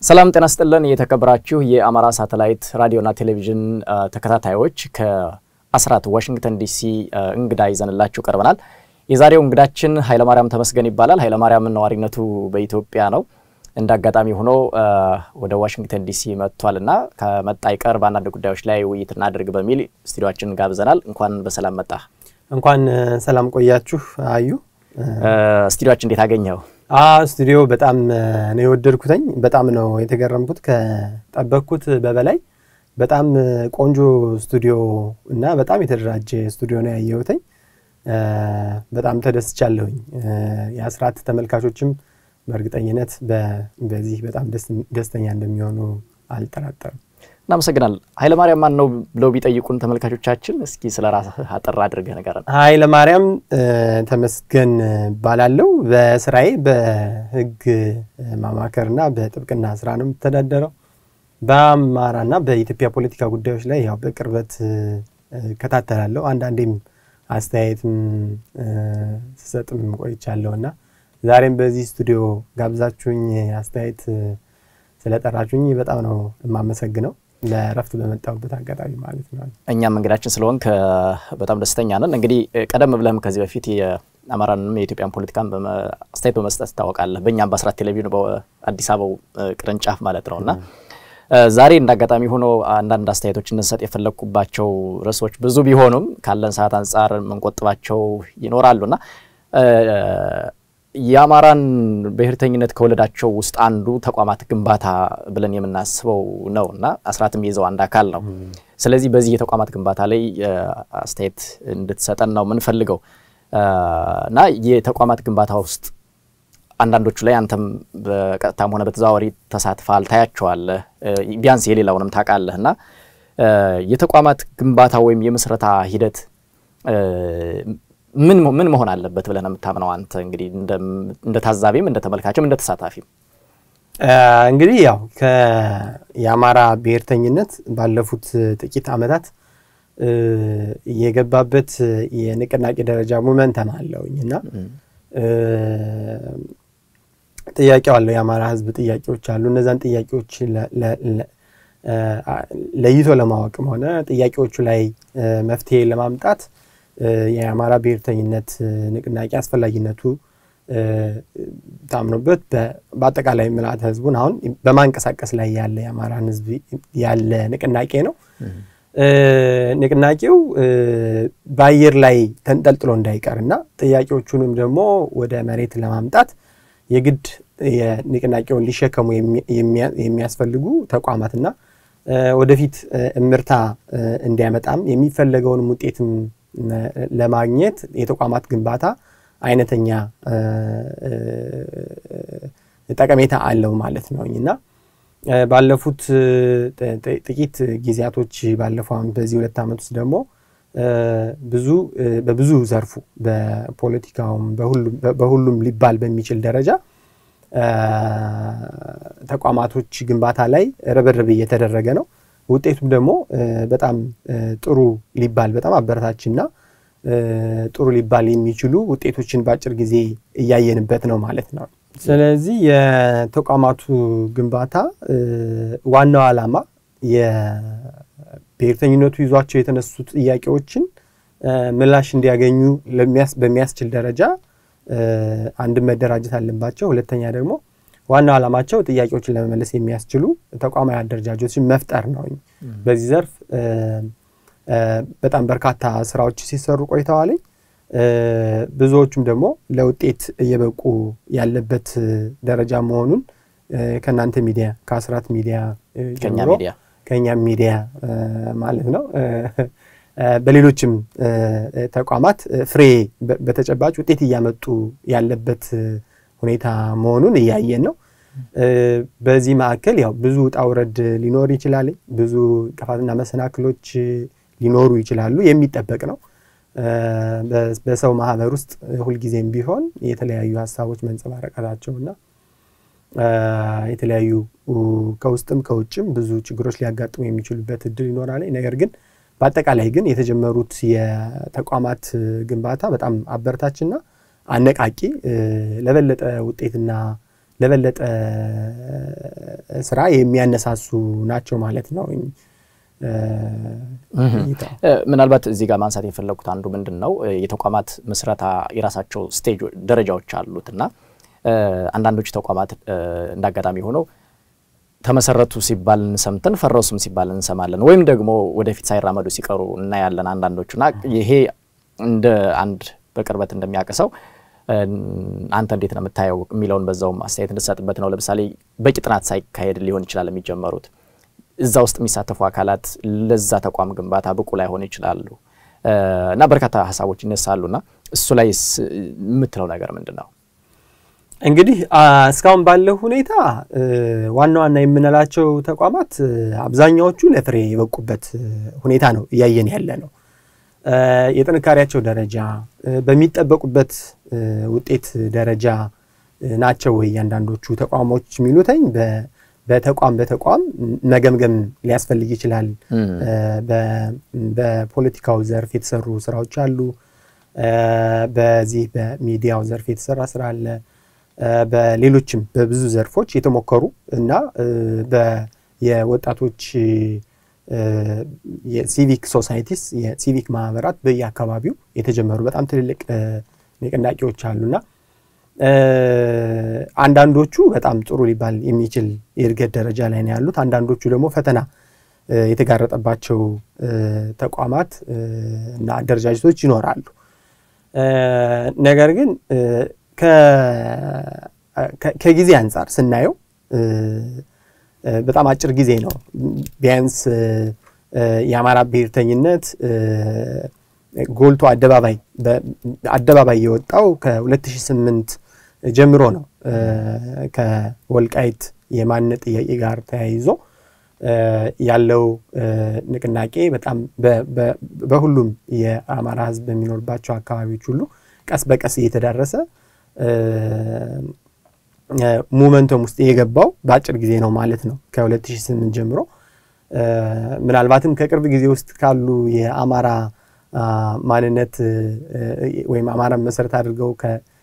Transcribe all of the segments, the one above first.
ሰላም ጤና ስጥልን። የተከበራችሁ የአማራ ሳተላይት ራዲዮና ቴሌቪዥን ተከታታዮች ከአስራት ዋሽንግተን ዲሲ እንግዳ ይዘንላችሁ ቀርበናል። የዛሬው እንግዳችን ኃይለማርያም ተመስገን ይባላል። ኃይለማርያም ነዋሪነቱ በኢትዮጵያ ነው። እንደ አጋጣሚ ሆኖ ወደ ዋሽንግተን ዲሲ መጥቷል እና ከመጣ ይቀር በአንዳንድ ጉዳዮች ላይ ውይይት እናድርግ በሚል ስቱዲዮችን ጋብዘናል። እንኳን በሰላም መጣ። እንኳን ሰላም ቆያችሁ። አዩ ስቱዲዮችን እንዴት አገኘው? ስቱዲዮ በጣም ነው የወደድኩትኝ። በጣም ነው የተገረምኩት። ከጠበቅኩት በበላይ በጣም ቆንጆ ስቱዲዮ እና በጣም የተደራጀ ስቱዲዮ ነው ያየሁትኝ። በጣም ተደስቻለሁኝ። የአስራት ተመልካቾችም በእርግጠኝነት በዚህ በጣም ደስተኛ እንደሚሆኑ አልጠራጠርም። እናመሰግናል። ኃይለማርያም ማን ነው ብለው ቢጠይቁን ተመልካቾቻችን እስኪ ስለ ራስህ አጠር አድርገህ ንገረን። ኃይለማርያም ተመስገን ባላለው በስራዬ በህግ ማማከርና በጥብቅና ስራ ነው የምተዳደረው። በአማራና በኢትዮጵያ ፖለቲካ ጉዳዮች ላይ ያው በቅርበት እከታተላለሁ። አንዳንዴም አስተያየትም ስሰጥም ቆይቻለሁ እና ዛሬም በዚህ ስቱዲዮ ጋብዛችሁኝ አስተያየት ስለጠራችሁኝ በጣም ነው የማመሰግነው። ለረፍት በመጣሁበት አጋጣሚ ማለት ነው። እኛም እንግዳችን ስለሆንክ በጣም ደስተኛ ነን። እንግዲህ ቀደም ብለህም ከዚህ በፊት የአማራንም የኢትዮጵያን ፖለቲካን አስተያየት በመስጠት ትታወቃለህ። በእኛም በአስራት ቴሌቪዥን በአዲስ አበባው ቅርንጫፍ ማለት ነው እና ዛሬ እንደ አጋጣሚ ሆኖ አንዳንድ አስተያየቶች እንድንሰጥ የፈለግኩባቸው ርዕሶች ብዙ ቢሆኑም ካለን ሰዓት አንጻር የምንቆጥባቸው ይኖራሉና የአማራን ብሔርተኝነት ከወለዳቸው ውስጥ አንዱ ተቋማት ግንባታ ብለን የምናስበው ነው እና አስራትም የይዘው አንድ አካል ነው። ስለዚህ በዚህ የተቋማት ግንባታ ላይ አስተያየት እንድትሰጠን ነው የምንፈልገው እና የተቋማት ግንባታ ውስጥ አንዳንዶቹ ላይ አንተም በቀጥታም ሆነ በተዘዋዋሪ ተሳትፈሃል፣ ታያቸዋለህ፣ ቢያንስ የሌላውንም ታውቃለህ እና የተቋማት ግንባታ ወይም የምስረታ ሂደት ምን ምን መሆን አለበት ብለህ ነው የምታምነው አንተ? እንግዲህ እንደ ታዛቢም እንደ ተመልካችም እንደ ተሳታፊም እንግዲህ ያው የአማራ ብሔርተኝነት ባለፉት ጥቂት ዓመታት የገባበት የንቅናቄ ደረጃ ሞመንተም አለውኝ እና ጥያቄው አለው። የአማራ ሕዝብ ጥያቄዎች አሉ። እነዛን ጥያቄዎች ለይቶ ለማወቅም ሆነ ጥያቄዎቹ ላይ መፍትሄ ለማምጣት የአማራ ብሔርተኝነት ንቅናቄ አስፈላጊነቱ ታምኖበት በአጠቃላይ ምልአተ ህዝቡን አሁን በማንቀሳቀስ ላይ ያለ የአማራን ህዝብ ያለ ንቅናቄ ነው። ንቅናቄው በአየር ላይ ተንጠልጥሎ እንዳይቀርና ጥያቄዎቹንም ደግሞ ወደ መሬት ለማምጣት የግድ የንቅናቄውን ሊሸከሙ የሚያስፈልጉ ተቋማትና ወደፊት እምርታ እንዲያመጣም የሚፈለገውንም ውጤትም ለማግኘት የተቋማት ግንባታ አይነተኛ ጠቀሜታ አለው ማለት ነው እና ባለፉት ጥቂት ጊዜያቶች ባለፈው ዓመት በዚህ ሁለት ዓመት ውስጥ ደግሞ ብዙ በብዙ ዘርፉ በፖለቲካውም በሁሉም ሊባል በሚችል ደረጃ ተቋማቶች ግንባታ ላይ ርብርብ እየተደረገ ነው። ውጤቱም ደግሞ በጣም ጥሩ ሊባል በጣም አበረታችና ጥሩ ሊባል የሚችሉ ውጤቶችን በአጭር ጊዜ እያየንበት ነው ማለት ነው። ስለዚህ የተቋማቱ ግንባታ ዋናው ዓላማ የብሔርተኝነቱ ይዟቸው የተነሱ ጥያቄዎችን ምላሽ እንዲያገኙ በሚያስችል ደረጃ አንድም መደራጀት አለባቸው። ሁለተኛ ደግሞ ዋናው ዓላማቸው ጥያቄዎችን ለመመለስ የሚያስችሉ ተቋማዊ አደረጃጀቶችን መፍጠር ነው። በዚህ ዘርፍ በጣም በርካታ ስራዎች ሲሰሩ ቆይተዋል። ብዙዎቹም ደግሞ ለውጤት እየበቁ ያለበት ደረጃ መሆኑን ከእናንተ ሚዲያ ከአስራት ሚዲያ ጀምሮ ከእኛም ሚዲያ ማለት ነው በሌሎችም ተቋማት ፍሬ በተጨባጭ ውጤት እያመጡ ያለበት ሁኔታ መሆኑን እያየን ነው። በዚህ መካከል ያው ብዙ ውጣ ውረድ ሊኖር ይችላል። ብዙ እንቅፋትና መሰናክሎች ሊኖሩ ይችላሉ። የሚጠበቅ ነው። በሰው ማህበር ውስጥ ሁልጊዜም ቢሆን የተለያዩ ሀሳቦች መንጸባረቃቸውና የተለያዩ ከውስጥም ከውጭም ብዙ ችግሮች ሊያጋጥሙ የሚችሉበት እድል ይኖራል። ነገር ግን በአጠቃላይ ግን የተጀመሩት የተቋማት ግንባታ በጣም አበረታችና አነቃቂ ለበለጠ ውጤትና ለበለጠ ስራ የሚያነሳሱ ናቸው ማለት ነው። ምናልባት እዚህ ጋር ማንሳት የፈለጉት አንዱ ምንድን ነው የተቋማት ምስረታ የራሳቸው ስቴጅ ደረጃዎች አሉት እና አንዳንዶቹ ተቋማት እንደ አጋጣሚ ሆነው ተመሰረቱ ሲባል እንሰምተን ፈረሱም ሲባል እንሰማለን፣ ወይም ደግሞ ወደፊት ሳይራመዱ ሲቀሩ እናያለን አንዳንዶቹና ይሄ እንደ አንድ በቅርበት እንደሚያቅሰው አንተ እንዴት ነው የምታየው የሚለውን በዛውም አስተያየት እንድሰጥበት ነው። ለምሳሌ በቂ ጥናት ሳይካሄድ ሊሆን ይችላል የሚጀመሩት እዛ ውስጥ የሚሳተፉ አካላት ለዛ ተቋም ግንባታ ብቁ ላይሆኑ ይችላሉ እና በርካታ ሀሳቦች ይነሳሉና እሱ ላይ የምትለው ነገር ምንድን ነው? እንግዲህ እስካሁን ባለው ሁኔታ ዋና ዋና የምንላቸው ተቋማት አብዛኛዎቹ ለፍሬ የበቁበት ሁኔታ ነው እያየን ያለ ነው። የጥንካሬያቸው ደረጃ በሚጠበቁበት ውጤት ደረጃ ናቸው ወይ እያንዳንዶቹ ተቋሞች የሚሉተኝ በተቋም በተቋም መገምገም ሊያስፈልግ ይችላል። በፖለቲካው ዘርፍ የተሰሩ ስራዎች አሉ። በዚህ በሚዲያው ዘርፍ የተሰራ ስራ አለ። በሌሎችም በብዙ ዘርፎች የተሞከሩ እና የወጣቶች የሲቪክ ሶሳይቲስ የሲቪክ ማህበራት በየአካባቢው የተጀመሩ በጣም ትልልቅ ንቅናቄዎች አሉና አንዳንዶቹ በጣም ጥሩ ሊባል የሚችል የእድገት ደረጃ ላይ ነው ያሉት። አንዳንዶቹ ደግሞ ፈተና የተጋረጠባቸው ተቋማት እና አደረጃጀቶች ይኖራሉ። ነገር ግን ከጊዜ አንጻር ስናየው በጣም አጭር ጊዜ ነው። ቢያንስ የአማራ ብሔርተኝነት ጎልቶ አደባባይ አደባባይ የወጣው ከ2008 ጀምሮ ነው። ከወልቃይት የማንነት ጥያቄ ጋር ተያይዞ ያለው ንቅናቄ በጣም በሁሉም የአማራ ሕዝብ በሚኖርባቸው አካባቢዎች ሁሉ ቀስ በቀስ እየተዳረሰ ሙመንተም ውስጥ የገባው በአጭር ጊዜ ነው ማለት ነው። ከ2008 ጀምሮ ምናልባትም ከቅርብ ጊዜ ውስጥ ካሉ የአማራ ማንነት ወይም አማራን መሰረት አድርገው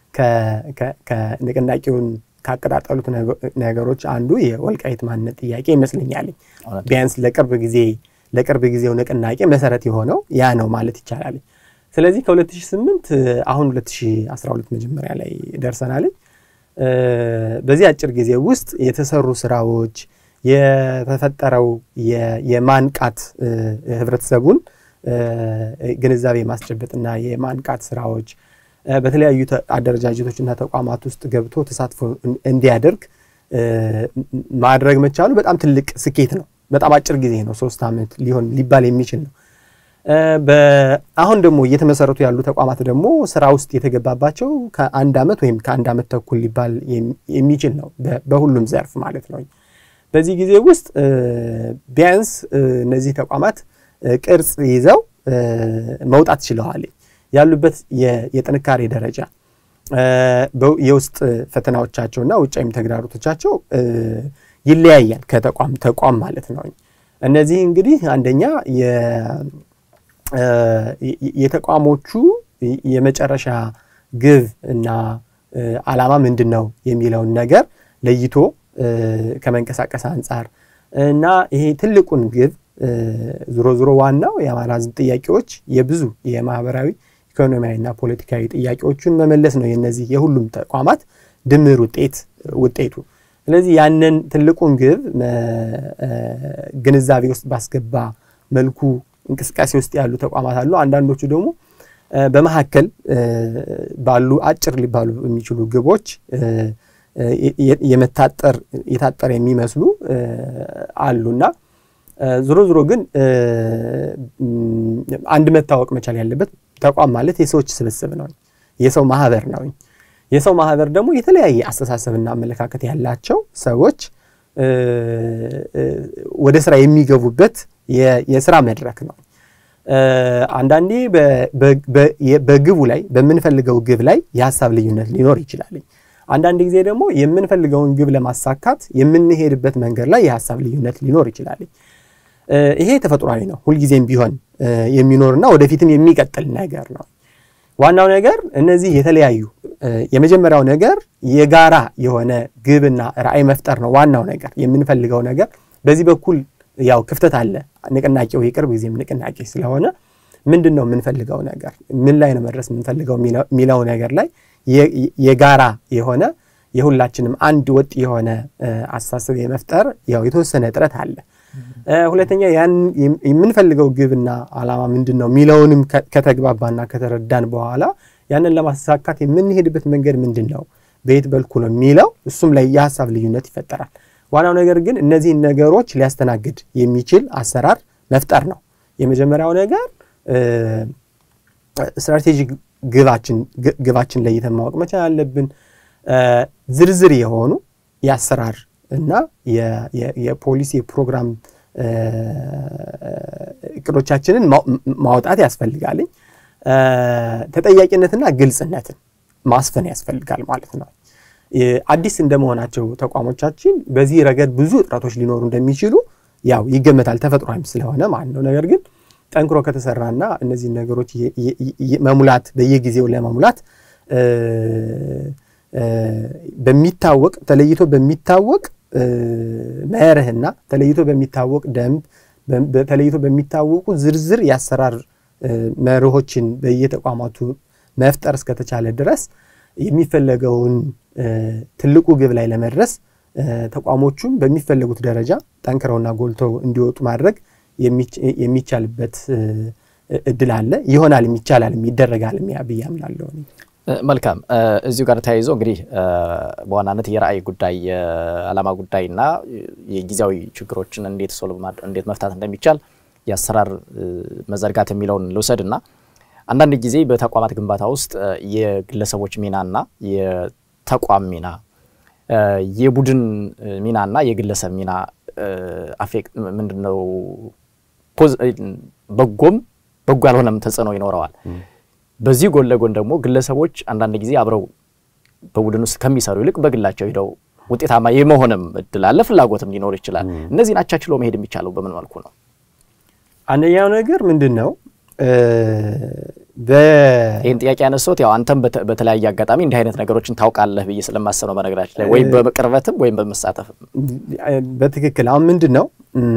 ንቅናቄውን ካቀጣጠሉት ነገሮች አንዱ የወልቃይት ማንነት ጥያቄ ይመስለኛል። ቢያንስ ለቅርብ ጊዜ ለቅርብ ጊዜው ንቅናቄ መሰረት የሆነው ያ ነው ማለት ይቻላል። ስለዚህ ከ2008 አሁን 2012 መጀመሪያ ላይ ደርሰናል። በዚህ አጭር ጊዜ ውስጥ የተሰሩ ስራዎች የተፈጠረው የማንቃት ህብረተሰቡን ግንዛቤ ማስጨበጥና የማንቃት ስራዎች በተለያዩ አደረጃጀቶችና ተቋማት ውስጥ ገብቶ ተሳትፎ እንዲያደርግ ማድረግ መቻሉ በጣም ትልቅ ስኬት ነው። በጣም አጭር ጊዜ ነው። ሶስት ዓመት ሊሆን ሊባል የሚችል ነው። አሁን ደግሞ እየተመሰረቱ ያሉ ተቋማት ደግሞ ስራ ውስጥ የተገባባቸው ከአንድ ዓመት ወይም ከአንድ ዓመት ተኩል ሊባል የሚችል ነው፣ በሁሉም ዘርፍ ማለት ነው። በዚህ ጊዜ ውስጥ ቢያንስ እነዚህ ተቋማት ቅርጽ ይዘው መውጣት ችለዋል። ያሉበት የጥንካሬ ደረጃ የውስጥ ፈተናዎቻቸውና ውጫዊም ተግዳሮቶቻቸው ይለያያል ከተቋም ተቋም ማለት ነው። እነዚህ እንግዲህ አንደኛ የተቋሞቹ የመጨረሻ ግብ እና ዓላማ ምንድን ነው የሚለውን ነገር ለይቶ ከመንቀሳቀስ አንጻር እና ይሄ ትልቁን ግብ ዞሮ ዞሮ ዋናው የአማራ ሕዝብ ጥያቄዎች የብዙ የማህበራዊ ኢኮኖሚያዊና ፖለቲካዊ ጥያቄዎቹን መመለስ ነው የነዚህ የሁሉም ተቋማት ድምር ውጤት ውጤቱ። ስለዚህ ያንን ትልቁን ግብ ግንዛቤ ውስጥ ባስገባ መልኩ እንቅስቃሴ ውስጥ ያሉ ተቋማት አሉ። አንዳንዶቹ ደግሞ በመካከል ባሉ አጭር ሊባሉ የሚችሉ ግቦች የመታጠር የታጠረ የሚመስሉ አሉና ዞሮ ዞሮ ግን አንድ መታወቅ መቻል ያለበት ተቋም ማለት የሰዎች ስብስብ ነው፣ የሰው ማህበር ነው። የሰው ማህበር ደግሞ የተለያየ አስተሳሰብና አመለካከት ያላቸው ሰዎች ወደ ስራ የሚገቡበት የስራ መድረክ ነው። አንዳንዴ በግቡ ላይ በምንፈልገው ግብ ላይ የሀሳብ ልዩነት ሊኖር ይችላል። አንዳንድ ጊዜ ደግሞ የምንፈልገውን ግብ ለማሳካት የምንሄድበት መንገድ ላይ የሀሳብ ልዩነት ሊኖር ይችላል። ይሄ ተፈጥሯዊ ነው፣ ሁልጊዜም ቢሆን የሚኖርና ወደፊትም የሚቀጥል ነገር ነው። ዋናው ነገር እነዚህ የተለያዩ የመጀመሪያው ነገር የጋራ የሆነ ግብና ራዕይ መፍጠር ነው። ዋናው ነገር የምንፈልገው ነገር በዚህ በኩል ያው ክፍተት አለ። ንቅናቄው የቅርብ ጊዜም ንቅናቄ ስለሆነ ምንድን ነው የምንፈልገው ነገር ምን ላይ ነው መድረስ የምንፈልገው የሚለው ነገር ላይ የጋራ የሆነ የሁላችንም አንድ ወጥ የሆነ አስተሳሰብ የመፍጠር ያው የተወሰነ ጥረት አለ። ሁለተኛ ያን የምንፈልገው ግብና ዓላማ ምንድን ነው የሚለውንም ከተግባባና ከተረዳን በኋላ ያንን ለማሳካት የምንሄድበት መንገድ ምንድን ነው፣ በየት በልኩ ነው የሚለው እሱም ላይ የሀሳብ ልዩነት ይፈጠራል። ዋናው ነገር ግን እነዚህን ነገሮች ሊያስተናግድ የሚችል አሰራር መፍጠር ነው። የመጀመሪያው ነገር ስትራቴጂክ ግባችን ለይተን ማወቅ መቻል አለብን። ዝርዝር የሆኑ የአሰራር እና የፖሊሲ የፕሮግራም እቅዶቻችንን ማውጣት ያስፈልጋልኝ። ተጠያቂነትና ግልጽነትን ማስፈን ያስፈልጋል ማለት ነው። አዲስ እንደመሆናቸው ተቋሞቻችን በዚህ ረገድ ብዙ እጥረቶች ሊኖሩ እንደሚችሉ ያው ይገመታል፣ ተፈጥሯዊም ስለሆነ ማለት ነው። ነገር ግን ጠንክሮ ከተሰራና እነዚህን ነገሮች መሙላት በየጊዜው ለመሙላት በሚታወቅ ተለይቶ በሚታወቅ መርህና ተለይቶ በሚታወቅ ደንብ ተለይቶ በሚታወቁ ዝርዝር የአሰራር መርሆችን በየተቋማቱ መፍጠር እስከተቻለ ድረስ የሚፈለገውን ትልቁ ግብ ላይ ለመድረስ ተቋሞቹም በሚፈለጉት ደረጃ ጠንክረውና ጎልተው እንዲወጡ ማድረግ የሚቻልበት እድል አለ። ይሆናል፣ ይቻላል፣ ይደረጋል ብዬ አምናለሁ። መልካም። እዚሁ ጋር ተያይዞ እንግዲህ በዋናነት የራዕይ ጉዳይ የዓላማ ጉዳይና የጊዜያዊ ችግሮችን እንዴት ሶልቭ እንዴት መፍታት እንደሚቻል የአሰራር መዘርጋት የሚለውን ልውሰድ እና አንዳንድ ጊዜ በተቋማት ግንባታ ውስጥ የግለሰቦች ሚናና የተቋም ሚና የቡድን ሚናና የግለሰብ ሚና አፌክት ምንድን ነው በጎም በጎ ያልሆነም ተጽዕኖ ይኖረዋል። በዚህ ጎን ለጎን ደግሞ ግለሰቦች አንዳንድ ጊዜ አብረው በቡድን ውስጥ ከሚሰሩ ይልቅ በግላቸው ሄደው ውጤታማ የመሆንም እድል አለ፣ ፍላጎትም ሊኖር ይችላል። እነዚህን አቻችሎ መሄድ የሚቻለው በምን መልኩ ነው? አንደኛው ነገር ምንድን ነው? ይህን ጥያቄ ያነሳሁት ያው አንተም በተለያየ አጋጣሚ እንዲህ አይነት ነገሮችን ታውቃለህ ብዬ ስለማሰብ ነው። በነገራችን ላይ ወይም በቅርበትም ወይም በመሳተፍም በትክክል አሁን ምንድን ነው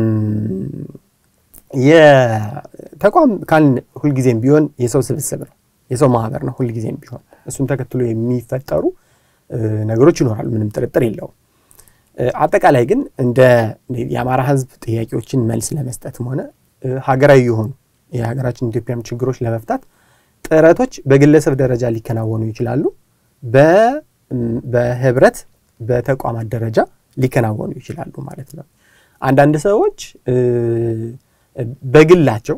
የተቋም ካልን ሁልጊዜም ቢሆን የሰው ስብስብ ነው፣ የሰው ማህበር ነው። ሁልጊዜም ቢሆን እሱን ተከትሎ የሚፈጠሩ ነገሮች ይኖራሉ፣ ምንም ጥርጥር የለውም። አጠቃላይ ግን እንደ የአማራ ሕዝብ ጥያቄዎችን መልስ ለመስጠትም ሆነ ሀገራዊ የሆኑ የሀገራችን ኢትዮጵያም ችግሮች ለመፍታት ጥረቶች በግለሰብ ደረጃ ሊከናወኑ ይችላሉ። በህብረት በተቋማት ደረጃ ሊከናወኑ ይችላሉ ማለት ነው። አንዳንድ ሰዎች በግላቸው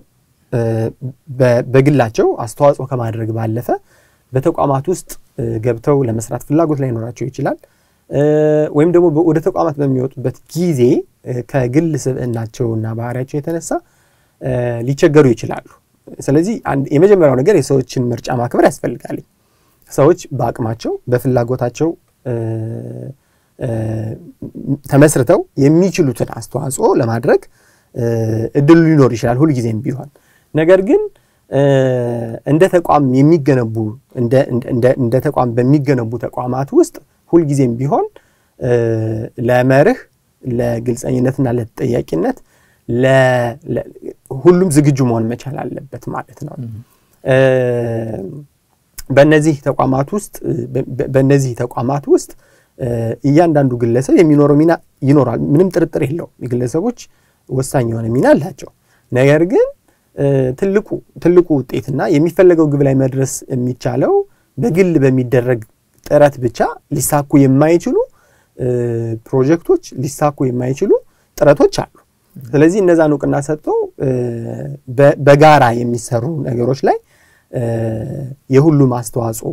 በግላቸው አስተዋጽኦ ከማድረግ ባለፈ በተቋማት ውስጥ ገብተው ለመስራት ፍላጎት ላይኖራቸው ይችላል። ወይም ደግሞ ወደ ተቋማት በሚወጡበት ጊዜ ከግል ስብዕናቸውና ባህሪያቸው የተነሳ ሊቸገሩ ይችላሉ። ስለዚህ የመጀመሪያው ነገር የሰዎችን ምርጫ ማክበር ያስፈልጋል። ሰዎች በአቅማቸው በፍላጎታቸው ተመስርተው የሚችሉትን አስተዋጽኦ ለማድረግ እድሉ ሊኖር ይችላል ሁልጊዜም ቢሆን። ነገር ግን እንደ ተቋም የሚገነቡ እንደ ተቋም በሚገነቡ ተቋማት ውስጥ ሁልጊዜም ቢሆን ለመርህ ለግልጸኝነትና ለተጠያቂነት ሁሉም ዝግጁ መሆን መቻል አለበት ማለት ነው። በእነዚህ ተቋማት ውስጥ በእነዚህ ተቋማት ውስጥ እያንዳንዱ ግለሰብ የሚኖረው ሚና ይኖራል። ምንም ጥርጥር የለውም። የግለሰቦች ወሳኝ የሆነ ሚና አላቸው። ነገር ግን ትልቁ ትልቁ ውጤትና የሚፈለገው ግብ ላይ መድረስ የሚቻለው በግል በሚደረግ ጥረት ብቻ ሊሳኩ የማይችሉ ፕሮጀክቶች፣ ሊሳኩ የማይችሉ ጥረቶች አሉ። ስለዚህ እነዛን እውቅና ሰጥቶ በጋራ የሚሰሩ ነገሮች ላይ የሁሉም አስተዋጽኦ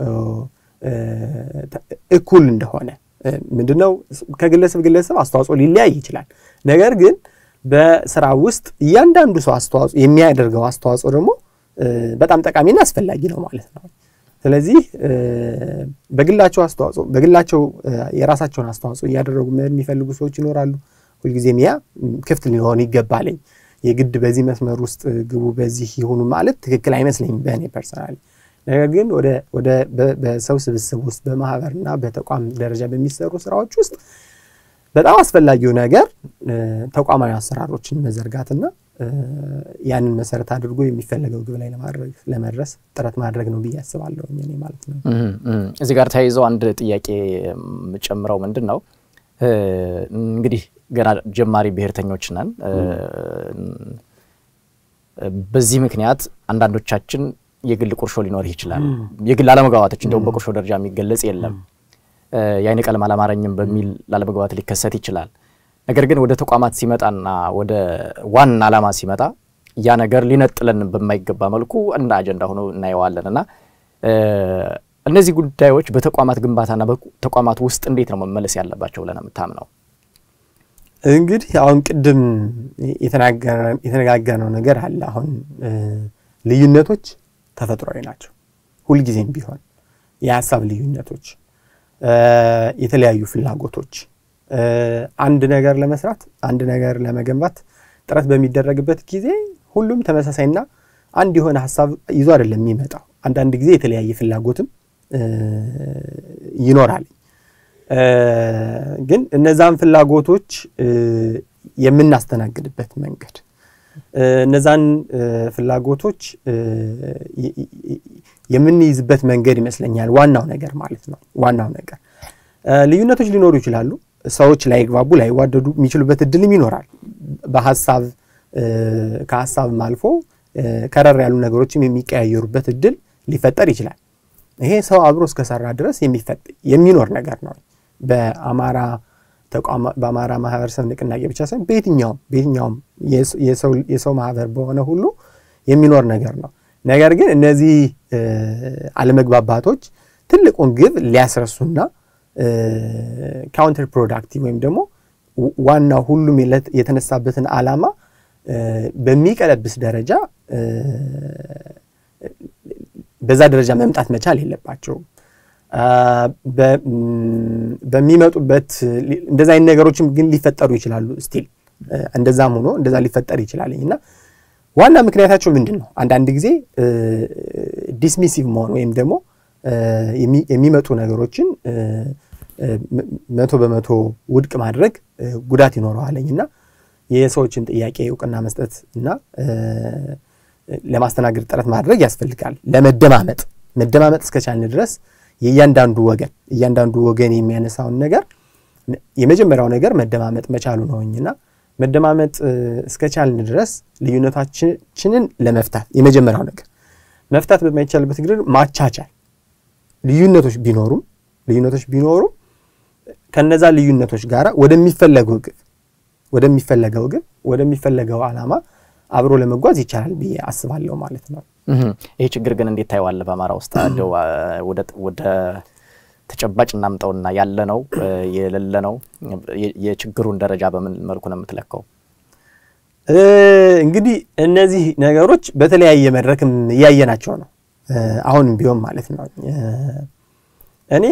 እኩል እንደሆነ ምንድነው ከግለሰብ ግለሰብ አስተዋጽኦ ሊለያይ ይችላል። ነገር ግን በስራ ውስጥ እያንዳንዱ ሰው አስተዋጽኦ የሚያደርገው አስተዋጽኦ ደግሞ በጣም ጠቃሚና አስፈላጊ ነው ማለት ነው። ስለዚህ በግላቸው አስተዋጽኦ በግላቸው የራሳቸውን አስተዋጽኦ እያደረጉ የሚፈልጉ ሰዎች ይኖራሉ። ሁልጊዜም ያ ክፍት ሊሆን ይገባልኝ። የግድ በዚህ መስመር ውስጥ ግቡ፣ በዚህ ይሁኑ ማለት ትክክል አይመስለኝም በእኔ ፐርሰናሊ። ነገር ግን ወደ በሰው ስብስብ ውስጥ በማህበርና በተቋም ደረጃ በሚሰሩ ስራዎች ውስጥ በጣም አስፈላጊው ነገር ተቋማዊ አሰራሮችን መዘርጋትና ያንን መሰረት አድርጎ የሚፈለገው ግብ ላይ ለመድረስ ጥረት ማድረግ ነው ብዬ አስባለሁ እኔ ማለት ነው። እዚህ ጋር ተያይዘው አንድ ጥያቄ የምጨምረው ምንድን ነው እንግዲህ ገና ጀማሪ ብሔርተኞች ነን። በዚህ ምክንያት አንዳንዶቻችን የግል ቁርሾ ሊኖርህ ይችላል። የግል አለመግባባቶች እንደውም በቁርሾ ደረጃ የሚገለጽ የለም። የአይን ቀለም አላማረኝም በሚል ላለመግባባት ሊከሰት ይችላል። ነገር ግን ወደ ተቋማት ሲመጣና ወደ ዋና ዓላማ ሲመጣ ያ ነገር ሊነጥለን በማይገባ መልኩ እንደ አጀንዳ ሆኖ እናየዋለን እና እነዚህ ጉዳዮች በተቋማት ግንባታና በተቋማት ውስጥ እንዴት ነው መመለስ ያለባቸው ብለን የምታምነው? እንግዲህ አሁን ቅድም የተነጋገርነው ነገር አለ። አሁን ልዩነቶች ተፈጥሯዊ ናቸው። ሁልጊዜም ቢሆን የሀሳብ ልዩነቶች፣ የተለያዩ ፍላጎቶች አንድ ነገር ለመስራት አንድ ነገር ለመገንባት ጥረት በሚደረግበት ጊዜ ሁሉም ተመሳሳይና አንድ የሆነ ሀሳብ ይዞ አይደለም የሚመጣው። አንዳንድ ጊዜ የተለያየ ፍላጎትም ይኖራል። ግን እነዛን ፍላጎቶች የምናስተናግድበት መንገድ እነዛን ፍላጎቶች የምንይዝበት መንገድ ይመስለኛል ዋናው ነገር ማለት ነው። ዋናው ነገር ልዩነቶች ሊኖሩ ይችላሉ። ሰዎች ላይግባቡ ላይዋደዱ የሚችሉበት እድልም ይኖራል። በሀሳብ ከሀሳብም አልፎ ከረር ያሉ ነገሮችም የሚቀያየሩበት እድል ሊፈጠር ይችላል። ይሄ ሰው አብሮ እስከሰራ ድረስ የሚኖር ነገር ነው። በአማራ ተቋም በአማራ ማህበረሰብ ንቅናቄ ብቻ ሳይሆን በየትኛውም በየትኛውም የሰው ማህበር በሆነ ሁሉ የሚኖር ነገር ነው። ነገር ግን እነዚህ አለመግባባቶች ትልቁን ግብ ሊያስረሱና ካውንተር ፕሮዳክቲቭ ወይም ደግሞ ዋናው ሁሉም የተነሳበትን ዓላማ በሚቀለብስ ደረጃ በዛ ደረጃ መምጣት መቻል የለባቸውም። በሚመጡበት እንደዛ አይነት ነገሮችም ግን ሊፈጠሩ ይችላሉ። ስቲል እንደዛም ሆኖ እንደዛ ሊፈጠር ይችላል እና ዋና ምክንያታቸው ምንድን ነው? አንዳንድ ጊዜ ዲስሚሲቭ መሆን ወይም ደግሞ የሚመጡ ነገሮችን መቶ በመቶ ውድቅ ማድረግ ጉዳት ይኖረዋለኝ እና የሰዎችን ጥያቄ እውቅና መስጠት እና ለማስተናገድ ጥረት ማድረግ ያስፈልጋል። ለመደማመጥ መደማመጥ እስከቻልን ድረስ የእያንዳንዱ ወገን እያንዳንዱ ወገን የሚያነሳውን ነገር የመጀመሪያው ነገር መደማመጥ መቻሉ ነውኝና መደማመጥ እስከቻልን ድረስ ልዩነታችንን ለመፍታት የመጀመሪያው ነገር መፍታት በማይቻልበት ግድር ማቻቻል ልዩነቶች ቢኖሩም ልዩነቶች ቢኖሩም ከነዛ ልዩነቶች ጋር ወደሚፈለገው ግብ ወደሚፈለገው ግብ ወደሚፈለገው ዓላማ አብሮ ለመጓዝ ይቻላል ብዬ አስባለሁ ማለት ነው። ይህ ችግር ግን እንዴት ታየዋለህ? በአማራ ውስጥ እንደው ወደ ተጨባጭ እናምጠውና ያለ ነው የሌለ ነው የችግሩን ደረጃ በምን መልኩ ነው የምትለካው? እንግዲህ እነዚህ ነገሮች በተለያየ መድረክም እያየናቸው ነው። አሁንም ቢሆን ማለት ነው እኔ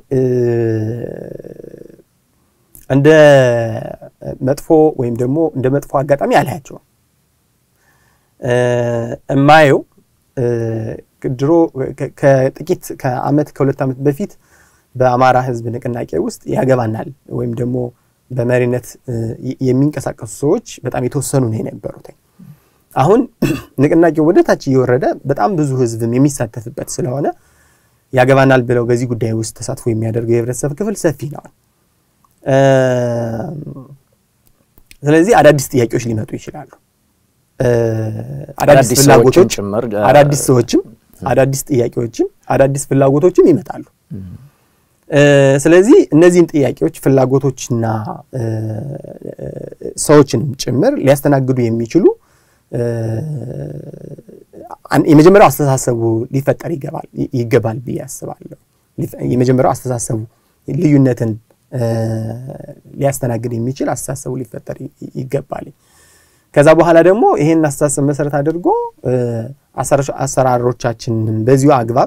እንደ መጥፎ ወይም ደግሞ እንደ መጥፎ አጋጣሚ አላያቸውም። እማየው ድሮ ከጥቂት ከአመት ከሁለት ዓመት በፊት በአማራ ሕዝብ ንቅናቄ ውስጥ ያገባናል ወይም ደግሞ በመሪነት የሚንቀሳቀሱ ሰዎች በጣም የተወሰኑ ነው የነበሩት። አሁን ንቅናቄው ወደ ታች እየወረደ በጣም ብዙ ሕዝብም የሚሳተፍበት ስለሆነ ያገባናል ብለው በዚህ ጉዳይ ውስጥ ተሳትፎ የሚያደርገው የህብረተሰብ ክፍል ሰፊ ነው። ስለዚህ አዳዲስ ጥያቄዎች ሊመጡ ይችላሉ። አዳዲስ ፍላጎቶች ጭምር አዳዲስ ሰዎችም አዳዲስ ጥያቄዎችም አዳዲስ ፍላጎቶችም ይመጣሉ። ስለዚህ እነዚህን ጥያቄዎች ፍላጎቶችና ሰዎችንም ጭምር ሊያስተናግዱ የሚችሉ የመጀመሪያው አስተሳሰቡ ሊፈጠር ይገባል ብዬ አስባለሁ። የመጀመሪያው አስተሳሰቡ ልዩነትን ሊያስተናግድ የሚችል አስተሳሰቡ ሊፈጠር ይገባል። ከዛ በኋላ ደግሞ ይሄን አስተሳሰብ መሰረት አድርጎ አሰራሮቻችንን በዚሁ አግባብ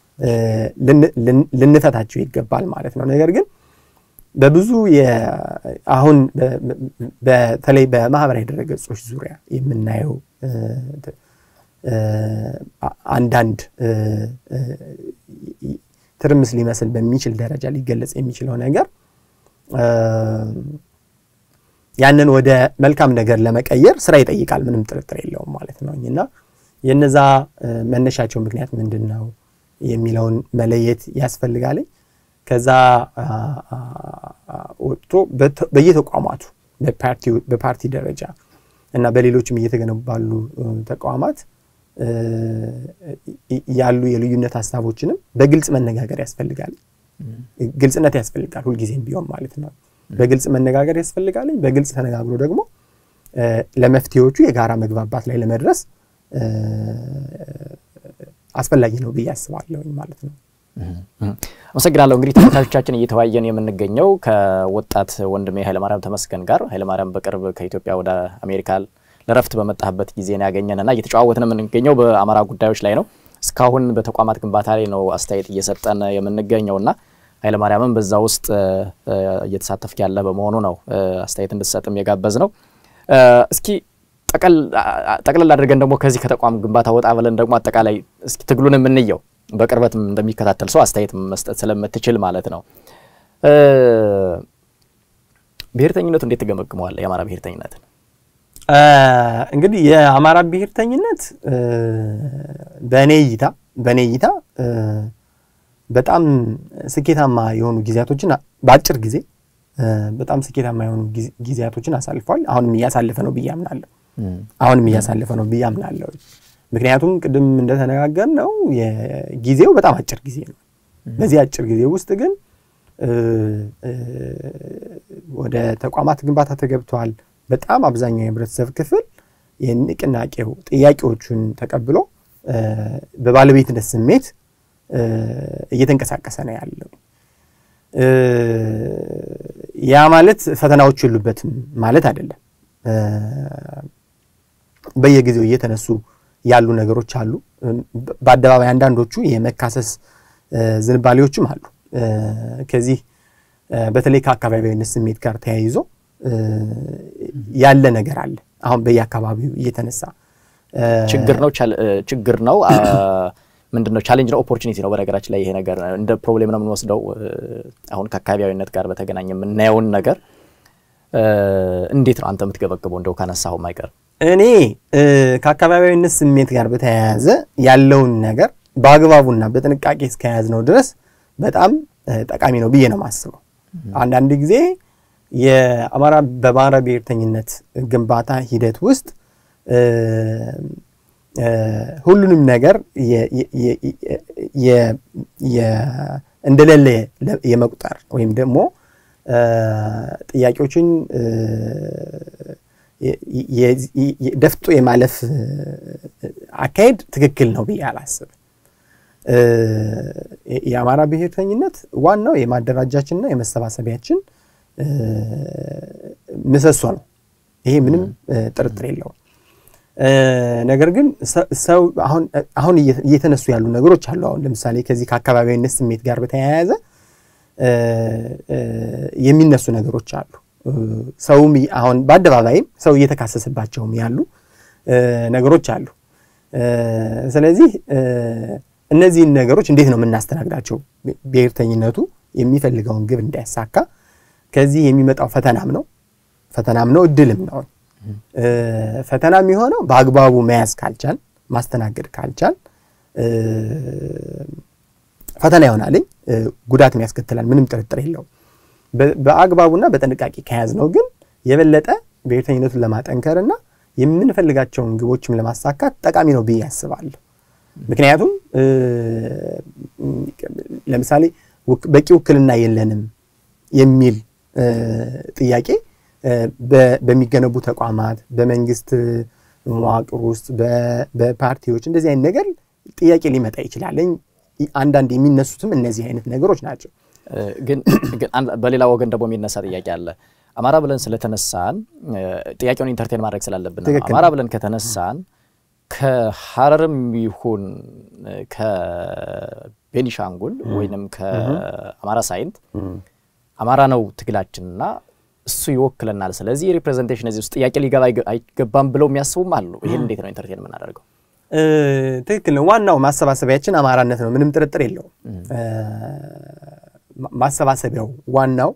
ልንፈታቸው ይገባል ማለት ነው። ነገር ግን በብዙ አሁን በተለይ በማህበራዊ ድረገጾች ዙሪያ የምናየው አንዳንድ ትርምስ ሊመስል በሚችል ደረጃ ሊገለጽ የሚችለው ነገር ያንን ወደ መልካም ነገር ለመቀየር ስራ ይጠይቃል። ምንም ጥርጥር የለውም ማለት ነው እና የነዛ መነሻቸው ምክንያት ምንድን ነው የሚለውን መለየት ያስፈልጋል። ከዛ ወጥቶ በየተቋማቱ በፓርቲ ደረጃ እና በሌሎችም እየተገነቡ ባሉ ተቋማት ያሉ የልዩነት ሀሳቦችንም በግልጽ መነጋገር ያስፈልጋል። ግልጽነት ያስፈልጋል ሁልጊዜም ቢሆን ማለት ነው። በግልጽ መነጋገር ያስፈልጋል። በግልጽ ተነጋግሮ ደግሞ ለመፍትሄዎቹ የጋራ መግባባት ላይ ለመድረስ አስፈላጊ ነው ብዬ አስባለሁኝ ማለት ነው። አመሰግናለሁ። እንግዲህ ተመልካቾቻችን እየተወያየን የምንገኘው ከወጣት ወንድሜ ኃይለማርያም ተመስገን ጋር ኃይለማርያም በቅርብ ከኢትዮጵያ ወደ አሜሪካ ለረፍት በመጣህበት ጊዜ ነው ያገኘንና እየተጨዋወትን የምንገኘው በአማራ ጉዳዮች ላይ ነው። እስካሁን በተቋማት ግንባታ ላይ ነው አስተያየት እየሰጠን የምንገኘውና ኃይለማርያምም በዛ ውስጥ እየተሳተፍክ ያለ በመሆኑ ነው አስተያየት እንድትሰጥም የጋበዝ ነው። እስኪ ጠቅለል አድርገን ደግሞ ከዚህ ከተቋም ግንባታ ወጣ ብለን ደግሞ አጠቃላይ እስኪ ትግሉን የምንየው በቅርበትም እንደሚከታተል ሰው አስተያየት መስጠት ስለምትችል ማለት ነው። ብሔርተኝነቱ እንዴት ትገመግመዋለህ? የአማራ ብሔርተኝነትን እንግዲህ የአማራ ብሔርተኝነት በእኔ እይታ በእኔ እይታ በጣም ስኬታማ የሆኑ ጊዜያቶችን በአጭር ጊዜ በጣም ስኬታማ የሆኑ ጊዜያቶችን አሳልፏል። አሁንም እያሳለፈ ነው ብዬ አምናለሁ። አሁንም እያሳለፈ ነው ብዬ አምናለሁ። ምክንያቱም ቅድም እንደተነጋገር ነው ጊዜው በጣም አጭር ጊዜ ነው። በዚህ አጭር ጊዜ ውስጥ ግን ወደ ተቋማት ግንባታ ተገብተዋል። በጣም አብዛኛው የህብረተሰብ ክፍል የንቅናቄው ጥያቄዎቹን ተቀብሎ በባለቤትነት ስሜት እየተንቀሳቀሰ ነው ያለው። ያ ማለት ፈተናዎች የሉበትም ማለት አይደለም። በየጊዜው እየተነሱ ያሉ ነገሮች አሉ። በአደባባይ አንዳንዶቹ የመካሰስ ዝንባሌዎችም አሉ። ከዚህ በተለይ ከአካባቢያዊነት ስሜት ጋር ተያይዞ ያለ ነገር አለ። አሁን በየአካባቢው እየተነሳ ችግር ነው ችግር ነው ምንድን ነው ቻሌንጅ ነው ኦፖርቹኒቲ ነው። በነገራችን ላይ ይሄ ነገር እንደ ፕሮብሌም ነው የምንወስደው። አሁን ከአካባቢያዊነት ጋር በተገናኘ የምናየውን ነገር እንዴት ነው አንተ የምትገበግበው? እንደው ካነሳው አይቀር እኔ ከአካባቢያዊነት ስሜት ጋር በተያያዘ ያለውን ነገር በአግባቡና በጥንቃቄ እስከያዝ ነው ድረስ በጣም ጠቃሚ ነው ብዬ ነው የማስበው። አንዳንድ ጊዜ የአማራ በአማራ ብሔርተኝነት ግንባታ ሂደት ውስጥ ሁሉንም ነገር እንደሌለ የመቁጠር ወይም ደግሞ ጥያቄዎችን ደፍጦ የማለፍ አካሄድ ትክክል ነው ብዬ አላስብም። የአማራ ብሔርተኝነት ዋናው የማደራጃችንና የመሰባሰቢያችን ምሰሶ ነው። ይሄ ምንም ጥርጥር የለውም። ነገር ግን ሰው አሁን እየተነሱ ያሉ ነገሮች አሉ። አሁን ለምሳሌ ከዚህ ከአካባቢያዊነት ስሜት ጋር በተያያዘ የሚነሱ ነገሮች አሉ። ሰውም አሁን በአደባባይም ሰው እየተካሰሰባቸውም ያሉ ነገሮች አሉ። ስለዚህ እነዚህን ነገሮች እንዴት ነው የምናስተናግዳቸው? ብሔርተኝነቱ የሚፈልገውን ግብ እንዳያሳካ ከዚህ የሚመጣው ፈተናም ነው ፈተናም ነው እድልም ነው። ፈተና የሚሆነው በአግባቡ መያዝ ካልቻል ማስተናገድ ካልቻል ፈተና ይሆናልኝ፣ ጉዳትም ያስከትላል። ምንም ጥርጥር የለውም። በአግባቡና በጥንቃቄ ከያዝ ነው ግን የበለጠ ብሔርተኝነቱን ለማጠንከር እና የምንፈልጋቸውን ግቦችም ለማሳካት ጠቃሚ ነው ብዬ አስባለሁ። ምክንያቱም ለምሳሌ በቂ ውክልና የለንም የሚል ጥያቄ በሚገነቡ ተቋማት፣ በመንግስት መዋቅር ውስጥ፣ በፓርቲዎች እንደዚህ አይነት ነገር ጥያቄ ሊመጣ ይችላል። አንዳንድ የሚነሱትም እነዚህ አይነት ነገሮች ናቸው። ግን በሌላ ወገን ደግሞ የሚነሳ ጥያቄ አለ። አማራ ብለን ስለተነሳን ጥያቄውን ኢንተርቴን ማድረግ ስላለብን አማራ ብለን ከተነሳን ከሀረርም ይሁን ከቤኒሻንጉል ወይንም ከአማራ ሳይንት አማራ ነው ትግላችንና እሱ ይወክለናል። ስለዚህ ሪፕሬዘንቴሽን እዚህ ውስጥ ጥያቄ ሊገባ አይገባም ብለው የሚያስቡም አሉ። ይህን እንዴት ነው ኢንተርቴን የምናደርገው? ትክክል ነው። ዋናው ማሰባሰቢያችን አማራነት ነው፣ ምንም ጥርጥር የለውም። ማሰባሰቢያው ዋናው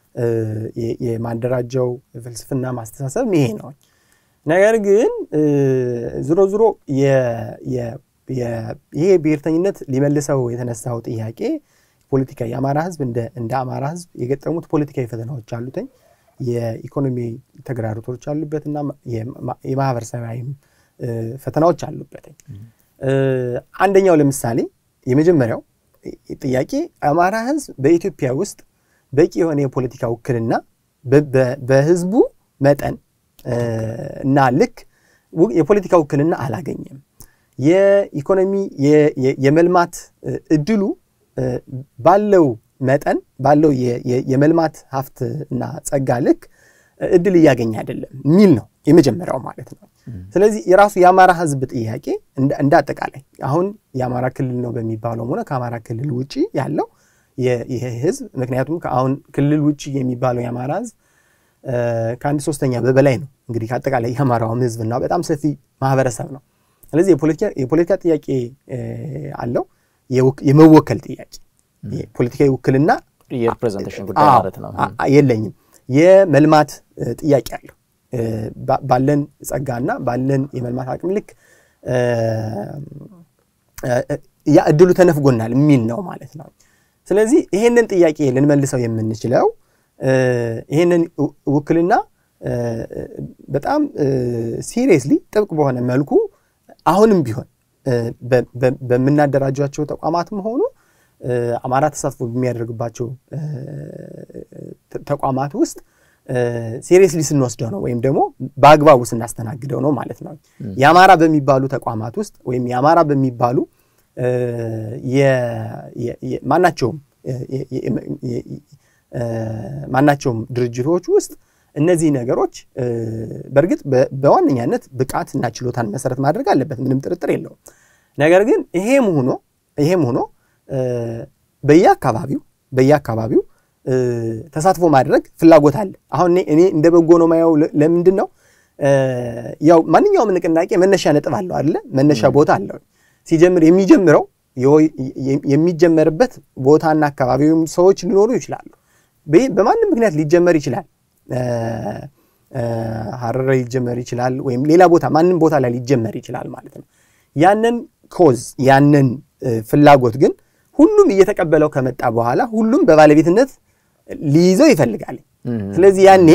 የማደራጃው ፍልስፍና ማስተሳሰብ ይሄ ነው። ነገር ግን ዝሮ ዝሮ ይሄ ብሔርተኝነት ሊመልሰው የተነሳው ጥያቄ ፖለቲካ የአማራ ህዝብ እንደ አማራ ህዝብ የገጠሙት ፖለቲካዊ ፈተናዎች አሉትኝ የኢኮኖሚ ተግዳሮቶች አሉበት እና የማህበረሰባዊም ፈተናዎች አሉበት። አንደኛው ለምሳሌ የመጀመሪያው ጥያቄ አማራ ህዝብ በኢትዮጵያ ውስጥ በቂ የሆነ የፖለቲካ ውክልና በህዝቡ መጠን እና ልክ የፖለቲካ ውክልና አላገኘም። የኢኮኖሚ የመልማት እድሉ ባለው መጠን ባለው የመልማት ሀብት እና ጸጋ ልክ እድል እያገኘ አይደለም የሚል ነው የመጀመሪያው ማለት ነው። ስለዚህ የራሱ የአማራ ህዝብ ጥያቄ እንደ አጠቃላይ አሁን የአማራ ክልል ነው በሚባለውም ሆነ ከአማራ ክልል ውጭ ያለው ይሄ ህዝብ ምክንያቱም አሁን ክልል ውጭ የሚባለው የአማራ ህዝብ ከአንድ ሶስተኛ በበላይ ነው እንግዲህ ከአጠቃላይ የአማራውም ህዝብና በጣም ሰፊ ማህበረሰብ ነው። ስለዚህ የፖለቲካ ጥያቄ አለው፣ የመወከል ጥያቄ ፖለቲካዊ ውክልና የሪፕሬዘንቴሽን ጉዳይ ማለት ነው የለኝም። የመልማት ጥያቄ አለው ባለን ጸጋና ባለን የመልማት አቅም ልክ ያ እድሉ ተነፍጎናል የሚል ነው ማለት ነው። ስለዚህ ይሄንን ጥያቄ ልንመልሰው የምንችለው ይሄንን ውክልና በጣም ሲሪየስሊ ጥብቅ በሆነ መልኩ አሁንም ቢሆን በምናደራጇቸው ተቋማትም ሆኑ አማራ ተሳትፎ በሚያደርግባቸው ተቋማት ውስጥ ሲሪየስሊ ስንወስደው ነው ወይም ደግሞ በአግባቡ ስናስተናግደው ነው ማለት ነው። የአማራ በሚባሉ ተቋማት ውስጥ ወይም የአማራ በሚባሉ ማናቸውም ማናቸውም ድርጅቶች ውስጥ እነዚህ ነገሮች በእርግጥ በዋነኛነት ብቃት እና ችሎታን መሰረት ማድረግ አለበት፣ ምንም ጥርጥር የለውም። ነገር ግን ይሄም ሆኖ ይሄም ሆኖ በየአካባቢው በየአካባቢው ተሳትፎ ማድረግ ፍላጎት አለ። አሁን እኔ እንደ በጎ ነው ማየው። ለምንድን ነው ያው ማንኛውም ንቅናቄ መነሻ ነጥብ አለው አይደለ? መነሻ ቦታ አለው። ሲጀምር የሚጀምረው የሚጀመርበት ቦታና አካባቢውም ሰዎች ሊኖሩ ይችላሉ። በማንም ምክንያት ሊጀመር ይችላል። ሀረር ሊጀመር ይችላል፣ ወይም ሌላ ቦታ ማንም ቦታ ላይ ሊጀመር ይችላል ማለት ነው። ያንን ኮዝ ያንን ፍላጎት ግን ሁሉም እየተቀበለው ከመጣ በኋላ ሁሉም በባለቤትነት ሊይዘው ይፈልጋል። ስለዚህ ያኔ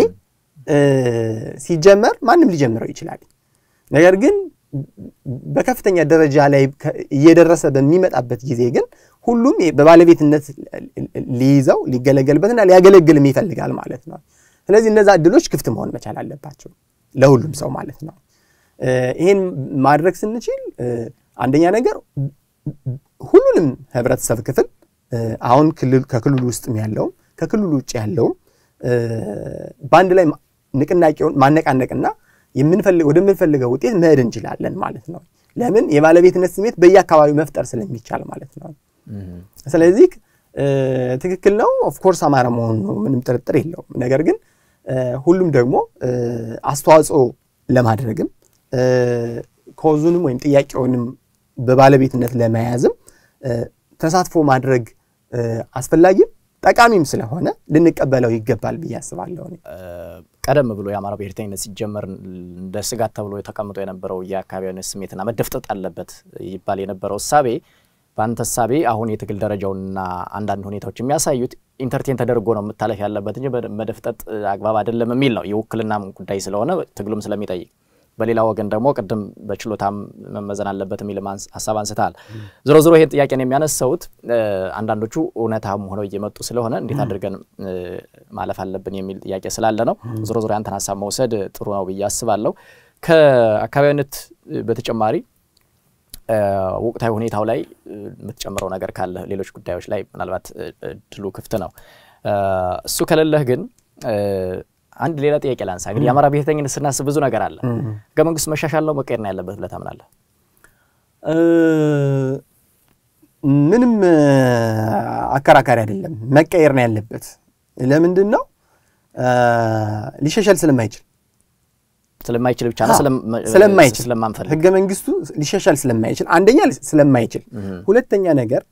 ሲጀመር ማንም ሊጀምረው ይችላል። ነገር ግን በከፍተኛ ደረጃ ላይ እየደረሰ በሚመጣበት ጊዜ ግን ሁሉም በባለቤትነት ሊይዘው ሊገለገልበትና ሊያገለግልም ይፈልጋል ማለት ነው። ስለዚህ እነዛ እድሎች ክፍት መሆን መቻል አለባቸው ለሁሉም ሰው ማለት ነው። ይህን ማድረግ ስንችል አንደኛ ነገር ሁሉንም ህብረተሰብ ክፍል አሁን ከክልሉ ውስጥም ያለውም ከክልሉ ውጭ ያለውም በአንድ ላይ ንቅናቄውን ማነቃነቅና ወደምንፈልገው ውጤት መሄድ እንችላለን ማለት ነው። ለምን የባለቤትነት ስሜት በየአካባቢው መፍጠር ስለሚቻል ማለት ነው። ስለዚህ ትክክል ነው። ኦፍኮርስ አማራ መሆኑ ነው፣ ምንም ጥርጥር የለውም። ነገር ግን ሁሉም ደግሞ አስተዋጽኦ ለማድረግም ኮዙንም ወይም ጥያቄውንም በባለቤትነት ለመያዝም ተሳትፎ ማድረግ አስፈላጊም ጠቃሚም ስለሆነ ልንቀበለው ይገባል ብዬ አስባለሁ። ቀደም ብሎ የአማራ ብሔርተኝነት ሲጀመር እንደ ስጋት ተብሎ ተቀምጦ የነበረው የአካባቢያዊነት ስሜትና መደፍጠጥ አለበት ይባል የነበረው እሳቤ በአንተ እሳቤ አሁን የትግል ደረጃውንና አንዳንድ ሁኔታዎች የሚያሳዩት ኢንተርቴን ተደርጎ ነው መታለፍ ያለበት እንጂ መደፍጠጥ አግባብ አይደለም የሚል ነው። የውክልናም ጉዳይ ስለሆነ ትግሉም ስለሚጠይቅ በሌላ ወገን ደግሞ ቅድም በችሎታም መመዘን አለበት የሚል ሀሳብ አንስተሃል። ዞሮ ዞሮ ይሄን ጥያቄን የሚያነሳውት አንዳንዶቹ እውነታም ሆነው እየመጡ ስለሆነ እንዴት አድርገን ማለፍ አለብን የሚል ጥያቄ ስላለ ነው። ዞሮ ዞሮ ያንተን ሀሳብ መውሰድ ጥሩ ነው ብዬ አስባለሁ። ከአካባቢነት በተጨማሪ ወቅታዊ ሁኔታው ላይ የምትጨምረው ነገር ካለ ሌሎች ጉዳዮች ላይ ምናልባት እድሉ ክፍት ነው። እሱ ከሌለህ ግን አንድ ሌላ ጥያቄ ላንሳ። እንግዲህ የአማራ ብሔርተኝነት ስናስብ ብዙ ነገር አለ። ህገ መንግስቱ መሻሻል ነው መቀየር ነው ያለበት ብለህ ታምናለህ? ምንም አከራካሪ አይደለም፣ መቀየር ነው ያለበት። ለምንድን ነው ሊሻሻል ስለማይችል ስለማይችል ብቻ ነው ስለማይችል ስለማንፈልግ ህገ መንግስቱ ሊሻሻል ስለማይችል አንደኛ ስለማይችል፣ ሁለተኛ ነገር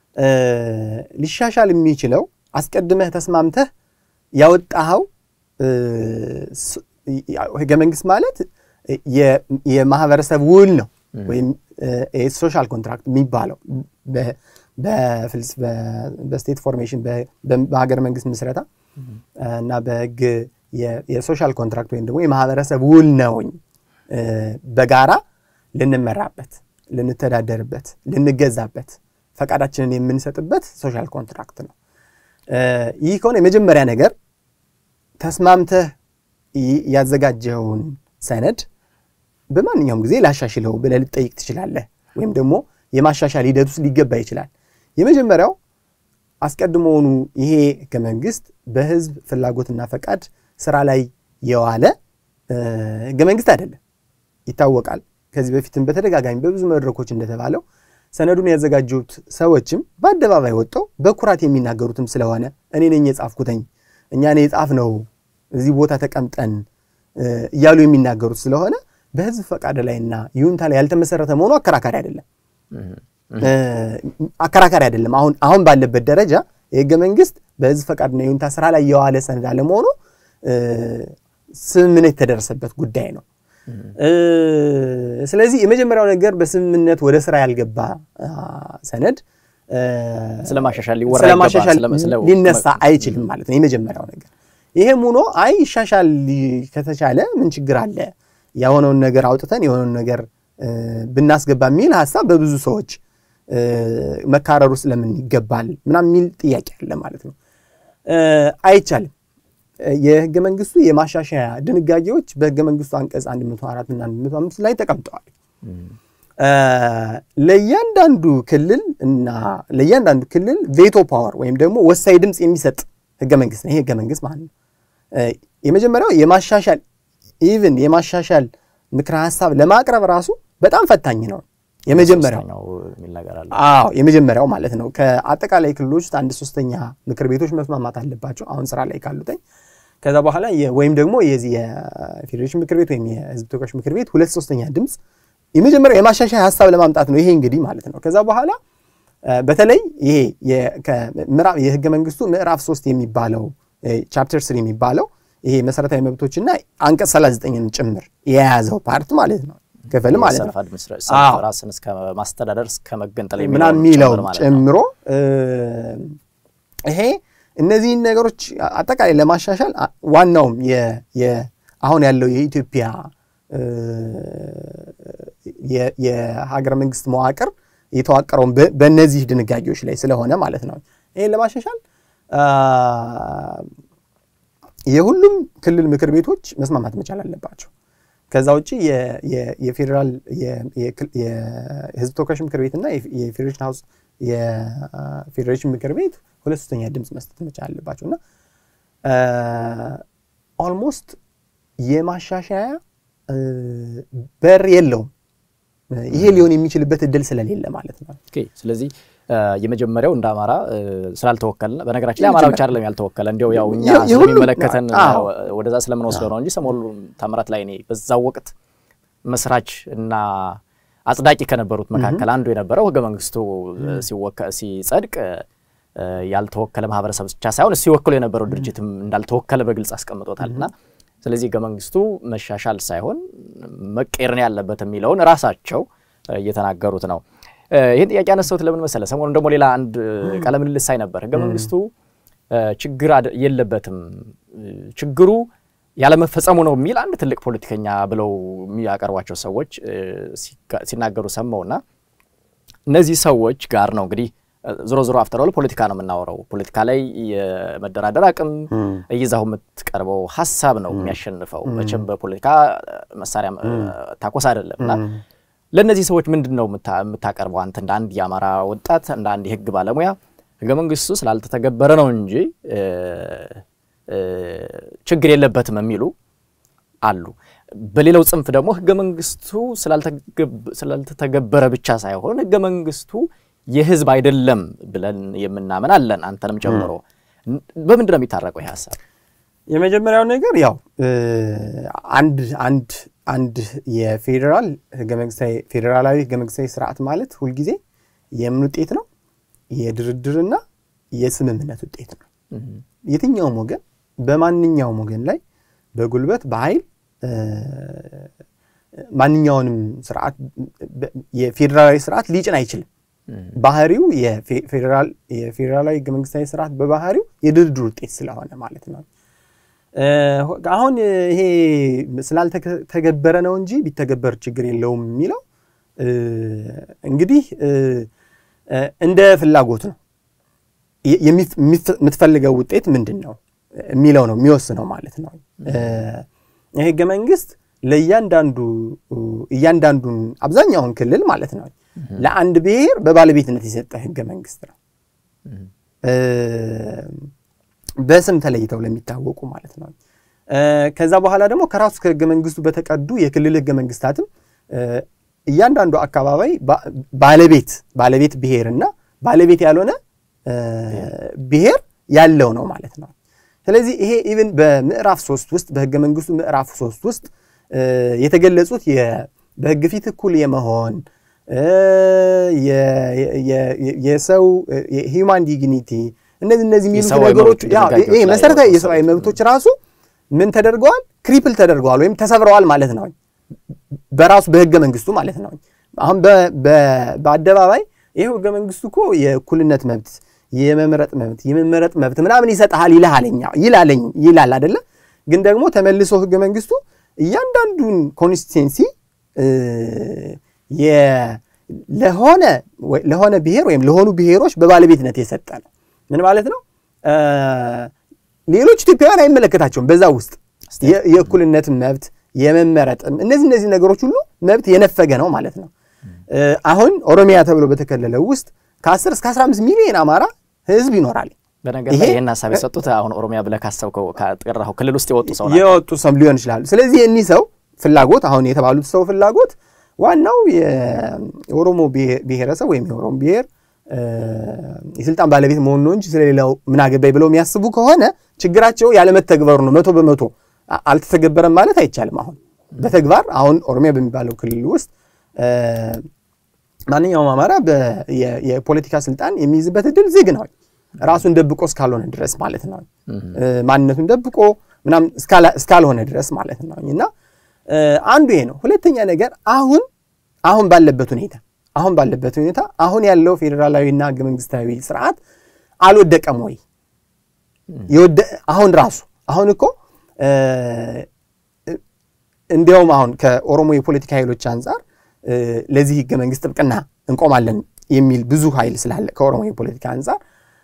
ሊሻሻል የሚችለው አስቀድመህ ተስማምተህ ያወጣኸው ህገ መንግስት ማለት የማህበረሰብ ውል ነው ወይም ሶሻል ኮንትራክት የሚባለው በስቴት ፎርሜሽን በሀገር መንግስት ምስረታ እና በህግ የሶሻል ኮንትራክት ወይም ደግሞ የማህበረሰብ ውል ነውኝ በጋራ ልንመራበት፣ ልንተዳደርበት፣ ልንገዛበት ፈቃዳችንን የምንሰጥበት ሶሻል ኮንትራክት ነው። ይህ ከሆነ የመጀመሪያ ነገር ተስማምተህ ያዘጋጀውን ሰነድ በማንኛውም ጊዜ ላሻሽለው ብለህ ልጠይቅ ትችላለህ። ወይም ደግሞ የማሻሻል ሂደት ውስጥ ሊገባ ይችላል። የመጀመሪያው አስቀድሞውኑ ይሄ ህገ መንግስት በህዝብ ፍላጎትና ፈቃድ ስራ ላይ የዋለ ህገ መንግስት አይደለም፣ ይታወቃል። ከዚህ በፊትም በተደጋጋሚ በብዙ መድረኮች እንደተባለው ሰነዱን ያዘጋጁት ሰዎችም በአደባባይ ወጥተው በኩራት የሚናገሩትም ስለሆነ እኔ ነኝ የጻፍኩተኝ እኛ ኔ የጻፍ ነው እዚህ ቦታ ተቀምጠን እያሉ የሚናገሩት ስለሆነ በህዝብ ፈቃድ ላይና ይሁንታ ላይ ያልተመሰረተ መሆኑ አከራካሪ አይደለም አከራካሪ አይደለም። አሁን አሁን ባለበት ደረጃ የህገ መንግስት በህዝብ ፈቃድና ይሁንታ ስራ ላይ የዋለ ሰነድ አለመሆኑ ስምምነት የተደረሰበት ጉዳይ ነው። ስለዚህ የመጀመሪያው ነገር በስምምነት ወደ ስራ ያልገባ ሰነድ ስለማሻሻል ሊወራ ስለማሻሻል ሊነሳ አይችልም ማለት ነው የመጀመሪያው ነገር። ይሄም ሆኖ አይ ይሻሻል ከተቻለ ምን ችግር አለ የሆነውን ነገር አውጥተን የሆነውን ነገር ብናስገባ የሚል ሀሳብ በብዙ ሰዎች መካረሩ ስለምን ይገባል ምናምን የሚል ጥያቄ አለ ማለት ነው። አይቻልም። የህገ መንግስቱ የማሻሻያ ድንጋጌዎች በህገ መንግስቱ አንቀጽ 104 እና 105 ላይ ተቀምጠዋል። ለእያንዳንዱ ክልል እና ለእያንዳንዱ ክልል ቬቶ ፓወር ወይም ደግሞ ወሳኝ ድምፅ የሚሰጥ ህገ መንግስት ነው። ይሄ ህገ መንግስት ማለት ነው። የመጀመሪያው የማሻሻል ኢቭን የማሻሻል ምክረ ሀሳብ ለማቅረብ ራሱ በጣም ፈታኝ ነው። የመጀመሪያው አዎ የመጀመሪያው ማለት ነው። ከአጠቃላይ ክልሎች ውስጥ አንድ ሶስተኛ ምክር ቤቶች መስማማት አለባቸው አሁን ስራ ላይ ካሉትኝ። ከዛ በኋላ ወይም ደግሞ የዚህ የፌዴሬሽን ምክር ቤት ወይም የህዝብ ተወካዮች ምክር ቤት ሁለት ሶስተኛ ድምፅ የመጀመሪያው የማሻሻያ ሀሳብ ለማምጣት ነው። ይሄ እንግዲህ ማለት ነው። ከዛ በኋላ በተለይ ይሄ የህገ መንግስቱ ምዕራፍ ሶስት የሚባለው ቻፕተር ስሪ የሚባለው ይሄ መሰረታዊ መብቶችና አንቀጽ 39ን ጭምር የያዘው ፓርት ማለት ነው ክፍል ማለት ነው። ራስን እስከ ማስተዳደር እስከ መገንጠል ምናምን የሚለው ጨምሮ ይሄ እነዚህን ነገሮች አጠቃላይ ለማሻሻል ዋናውም አሁን ያለው የኢትዮጵያ የሀገረ መንግስት መዋቅር የተዋቀረውን በእነዚህ ድንጋጌዎች ላይ ስለሆነ ማለት ነው። ይህን ለማሻሻል የሁሉም ክልል ምክር ቤቶች መስማማት መቻል አለባቸው። ከዛ ውጭ የፌዴራል የህዝብ ተወካዮች ምክር ቤትና የፌዴሬሽን ሀውስ የፌዴሬሽን ምክር ቤት ሁለት ሶስተኛ ድምፅ መስጠት መቻል አለባቸው እና ኦልሞስት የማሻሻያ በር የለውም። ይሄ ሊሆን የሚችልበት እድል ስለሌለ ማለት ነው። ስለዚህ የመጀመሪያው እንደ አማራ ስላልተወከልን፣ በነገራችን ላይ አማራ ብቻ አይደለም ያልተወከለ፣ እንዲያው ያው እኛ ስለሚመለከተን ወደዛ ስለምንወስደው ነው እንጂ ሰሞኑን ታምራት ላይ እኔ በዛው ወቅት መስራች እና አጽዳቂ ከነበሩት መካከል አንዱ የነበረው ህገ መንግስቱ ሲጸድቅ ያልተወከለ ማህበረሰብ ብቻ ሳይሆን ሲወክሉ የነበረው ድርጅትም እንዳልተወከለ በግልጽ አስቀምጦታል እና ስለዚህ ህገ መንግስቱ መሻሻል ሳይሆን መቀየርን ያለበት የሚለውን ራሳቸው እየተናገሩት ነው። ይህን ጥያቄ ያነሳሁት ለምን መሰለ፣ ሰሞኑን ደግሞ ሌላ አንድ ቃለ ምልልስ ሳይ ነበር። ህገ መንግስቱ ችግር የለበትም ችግሩ ያለመፈጸሙ ነው የሚል አንድ ትልቅ ፖለቲከኛ ብለው የሚያቀርቧቸው ሰዎች ሲናገሩ ሰማውና እነዚህ ሰዎች ጋር ነው እንግዲህ ዞሮ ዞሮ አፍተር ፖለቲካ ነው የምናወራው። ፖለቲካ ላይ የመደራደር አቅም እይዛው የምትቀርበው ሀሳብ ነው የሚያሸንፈው። መቼም በፖለቲካ መሳሪያ ታኮስ አይደለም እና ለእነዚህ ሰዎች ምንድን ነው የምታቀርበው አንተ እንደ አንድ የአማራ ወጣት እንደ አንድ የህግ ባለሙያ ህገ መንግስቱ ስላልተተገበረ ነው እንጂ ችግር የለበትም የሚሉ አሉ። በሌላው ጽንፍ ደግሞ ህገ መንግስቱ ስላልተተገበረ ብቻ ሳይሆን ህገ መንግስቱ የህዝብ አይደለም ብለን የምናምን አለን፣ አንተንም ጨምሮ። በምንድን ነው የሚታረቀው ይህ ሀሳብ? የመጀመሪያው ነገር ያው አንድ አንድ አንድ የፌዴራል ህገ መንግስታዊ ፌዴራላዊ ህገ መንግስታዊ ስርዓት ማለት ሁልጊዜ የምን ውጤት ነው? የድርድርና የስምምነት ውጤት ነው። የትኛውም ወገን በማንኛውም ወገን ላይ በጉልበት በኃይል ማንኛውንም ስርዓት የፌዴራላዊ ስርዓት ሊጭን አይችልም። ባህሪው የፌዴራላዊ ህገ መንግስታዊ ስርዓት በባህሪው የድርድር ውጤት ስለሆነ ማለት ነው። አሁን ይሄ ስላልተገበረ ነው እንጂ ቢተገበር ችግር የለውም የሚለው እንግዲህ እንደ ፍላጎት ነው። የምትፈልገው ውጤት ምንድን ነው የሚለው ነው የሚወስነው ማለት ነው። ይህ ህገ መንግስት ለእያንዳንዱ እያንዳንዱን አብዛኛውን ክልል ማለት ነው ለአንድ ብሔር በባለቤትነት የሰጠ ህገ መንግስት ነው። በስም ተለይተው ለሚታወቁ ማለት ነው። ከዛ በኋላ ደግሞ ከራሱ ከህገ መንግስቱ በተቀዱ የክልል ህገ መንግስታትም እያንዳንዱ አካባቢ ባለቤት ባለቤት ብሔርና ባለቤት ያልሆነ ብሔር ያለው ነው ማለት ነው። ስለዚህ ይሄ ኢቭን በምዕራፍ ሶስት ውስጥ በህገ መንግስቱ ምዕራፍ ሶስት ውስጥ የተገለጹት በህግ ፊት እኩል የመሆን የሰው ሂውማን ዲግኒቲ እነዚህ እነዚህ የሚሉት ነገሮች ይሄ መሰረታዊ የሰብአዊ መብቶች ራሱ ምን ተደርገዋል? ክሪፕል ተደርገዋል ወይም ተሰብረዋል ማለት ነው። በራሱ በህገ መንግስቱ ማለት ነው። አሁን በአደባባይ ይህ ህገ መንግስቱ እኮ የእኩልነት መብት፣ የመምረጥ መብት፣ የመመረጥ መብት ምናምን ይሰጥሃል ይልሃለኛ ይላለኝ ይላል አደለ? ግን ደግሞ ተመልሶ ህገ መንግስቱ እያንዳንዱን ኮንስቲቴንሲ ለሆነ ለሆነ ብሔር ወይም ለሆኑ ብሔሮች በባለቤትነት የሰጠ ነው። ምን ማለት ነው? ሌሎች ኢትዮጵያውያን አይመለከታቸውም። በዛ ውስጥ የእኩልነት መብት የመመረጥም እነዚህ እነዚህ ነገሮች ሁሉ መብት የነፈገ ነው ማለት ነው። አሁን ኦሮሚያ ተብሎ በተከለለው ውስጥ ከ10 እስከ 15 ሚሊዮን አማራ ህዝብ ይኖራል። በነገር ላይ ይህን ሀሳብ የሰጡት አሁን ኦሮሚያ ብለህ ካሰብከው ከጠራኸው ክልል ውስጥ የወጡ ሰው የወጡ ሰው ሊሆን ይችላሉ። ስለዚህ እኒህ ሰው ፍላጎት አሁን የተባሉት ሰው ፍላጎት ዋናው የኦሮሞ ብሔረሰብ ወይም የኦሮሞ ብሔር የስልጣን ባለቤት መሆኑ ነው እንጂ ስለሌላው ምን አገባኝ ብለው የሚያስቡ ከሆነ ችግራቸው ያለመተግበሩ ነው። መቶ በመቶ አልተተገበረም ማለት አይቻልም። አሁን በተግባር አሁን ኦሮሚያ በሚባለው ክልል ውስጥ ማንኛውም አማራ የፖለቲካ ስልጣን የሚይዝበት እድል ዝግ ነው። ራሱን ደብቆ እስካልሆነ ድረስ ማለት ነው። ማንነቱን ደብቆ ምናምን እስካልሆነ ድረስ ማለት ነው። እና አንዱ ይሄ ነው። ሁለተኛ ነገር አሁን አሁን ባለበት ሁኔታ አሁን ባለበት ሁኔታ አሁን ያለው ፌዴራላዊና ህገ መንግስታዊ ስርዓት አልወደቀም ወይ? አሁን ራሱ አሁን እኮ እንዲያውም አሁን ከኦሮሞ የፖለቲካ ኃይሎች አንጻር ለዚህ ህገ መንግስት ጥብቅና እንቆማለን የሚል ብዙ ኃይል ስላለ ከኦሮሞ የፖለቲካ አንጻር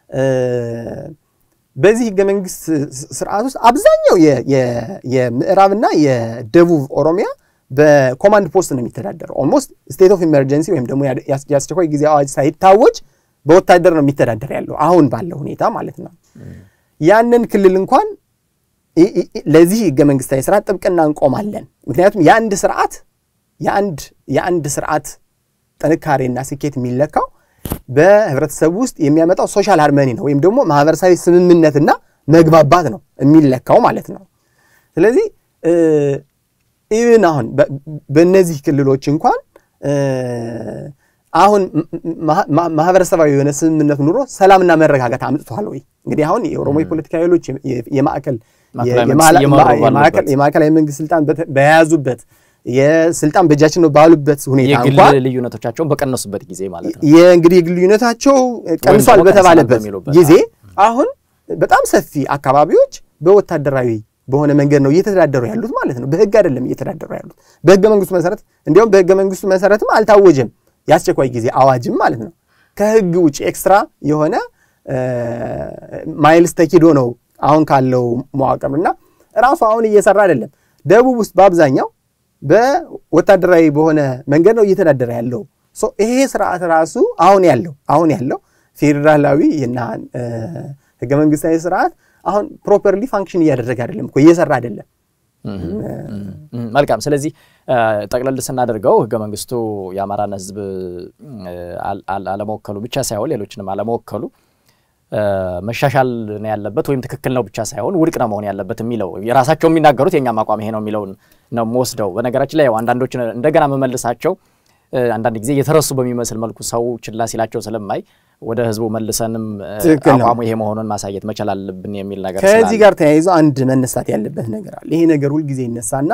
በዚህ ህገ መንግስት ስርዓት ውስጥ አብዛኛው የምዕራብና የደቡብ ኦሮሚያ በኮማንድ ፖስት ነው የሚተዳደረው። ኦልሞስት ስቴት ኦፍ ኢመርጀንሲ ወይም ደግሞ የአስቸኳይ ጊዜ አዋጅ ሳይታወጅ በወታደር ነው የሚተዳደር ያለው አሁን ባለው ሁኔታ ማለት ነው። ያንን ክልል እንኳን ለዚህ ህገ መንግስታዊ ስርዓት ጥብቅና እንቆማለን። ምክንያቱም የአንድ ስርዓት የአንድ ስርዓት ጥንካሬና ስኬት የሚለካው በህብረተሰቡ ውስጥ የሚያመጣው ሶሻል ሃርመኒ ነው ወይም ደግሞ ማህበረሰባዊ ስምምነትና መግባባት ነው የሚለካው ማለት ነው። ስለዚህ ኢቭን አሁን በእነዚህ ክልሎች እንኳን አሁን ማህበረሰባዊ የሆነ ስምምነት ኑሮ ሰላምና መረጋጋት አምጥቷል ወይ? እንግዲህ አሁን የኦሮሞ የፖለቲካ ኃይሎች የማዕከል የማዕከላዊ መንግስት ስልጣን በያዙበት የስልጣን በእጃችን ነው ባሉበት ሁኔታ እንኳን ልዩነቶቻቸውን በቀነሱበት ጊዜ ማለት ነው። የእንግዲህ ልዩነታቸው ቀንሷል በተባለበት ጊዜ አሁን በጣም ሰፊ አካባቢዎች በወታደራዊ በሆነ መንገድ ነው እየተዳደሩ ያሉት ማለት ነው። በህግ አይደለም እየተዳደሩ ያሉት በህገ መንግስቱ መሰረት እንዲያውም በህገ መንግስቱ መሰረትም አልታወጀም የአስቸኳይ ጊዜ አዋጅም ማለት ነው። ከህግ ውጭ ኤክስትራ የሆነ ማይልስ ተኪዶ ነው አሁን ካለው መዋቅር እና ራሱ አሁን እየሰራ አይደለም። ደቡብ ውስጥ በአብዛኛው በወታደራዊ በሆነ መንገድ ነው እየተዳደረ ያለው። ይሄ ስርዓት ራሱ አሁን ያለው አሁን ያለው ፌዴራላዊ እና ህገ መንግስታዊ ስርዓት አሁን ፕሮፐርሊ ፋንክሽን እያደረገ አይደለም እኮ እየሰራ አይደለም። መልካም። ስለዚህ ጠቅለል ስናደርገው ህገ መንግስቱ የአማራን ህዝብ አለመወከሉ ብቻ ሳይሆን ሌሎችንም አለመወከሉ መሻሻል ነው ያለበት ወይም ትክክል ነው ብቻ ሳይሆን ውድቅ ነው መሆን ያለበት የሚለው የራሳቸው የሚናገሩት የእኛም አቋም ይሄ ነው የሚለውን ነው የምወስደው። በነገራችን ላይ ያው አንዳንዶች እንደገና መመልሳቸው አንዳንድ ጊዜ የተረሱ በሚመስል መልኩ ሰው ችላ ሲላቸው ስለማይ ወደ ህዝቡ መልሰንም አቋሙ ይሄ መሆኑን ማሳየት መቻል አለብን የሚል ነገር ከዚህ ጋር ተያይዞ አንድ መነሳት ያለበት ነገር አለ። ይሄ ነገር ሁልጊዜ ይነሳና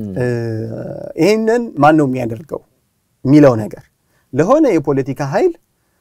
ይህንን ማን ነው የሚያደርገው የሚለው ነገር ለሆነ የፖለቲካ ኃይል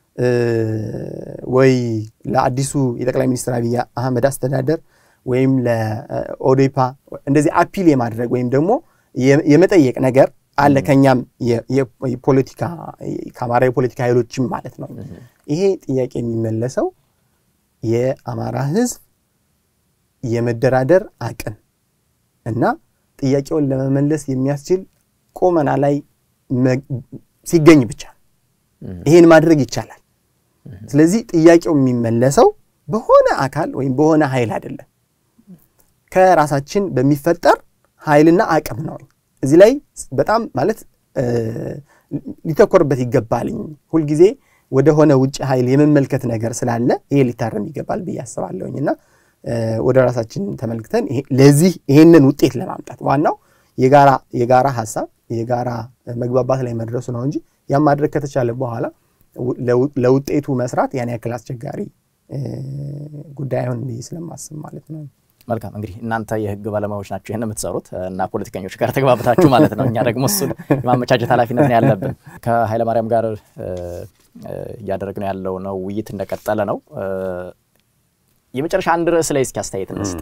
ወይ ለአዲሱ የጠቅላይ ሚኒስትር አብይ አህመድ አስተዳደር ወይም ለኦዴፓ እንደዚህ አፒል የማድረግ ወይም ደግሞ የመጠየቅ ነገር አለ። ከኛም የፖለቲካ ከአማራ የፖለቲካ ኃይሎችም ማለት ነው። ይሄ ጥያቄ የሚመለሰው የአማራ ህዝብ የመደራደር አቅም እና ጥያቄውን ለመመለስ የሚያስችል ቁመና ላይ ሲገኝ ብቻ ይሄን ማድረግ ይቻላል። ስለዚህ ጥያቄው የሚመለሰው በሆነ አካል ወይም በሆነ ኃይል አይደለም፣ ከራሳችን በሚፈጠር ኃይልና አቅም ነው። እዚህ ላይ በጣም ማለት ሊተኮርበት ይገባልኝ። ሁልጊዜ ወደ ሆነ ውጭ ኃይል የመመልከት ነገር ስላለ ይሄ ሊታረም ይገባል ብዬ አስባለሁኝ እና ወደ ራሳችን ተመልክተን ለዚህ ይሄንን ውጤት ለማምጣት ዋናው የጋራ የጋራ ሀሳብ የጋራ መግባባት ላይ መድረሱ ነው እንጂ ያን ማድረግ ከተቻለ በኋላ ለውጤቱ መስራት ያን ያክል አስቸጋሪ ጉዳይ አይሆን ብዬ ስለማስብ ማለት ነው። መልካም እንግዲህ እናንተ የህግ ባለሙያዎች ናቸው ይህን የምትሰሩት እና ፖለቲከኞች ጋር ተግባብታችሁ ማለት ነው። እኛ ደግሞ እሱን የማመቻቸት ኃላፊነት ነው ያለብን። ከኃይለማርያም ጋር እያደረግነው ያለው ነው ውይይት እንደቀጠለ ነው። የመጨረሻ አንድ ርዕስ ላይ እስኪ አስተያየት እንስጥ።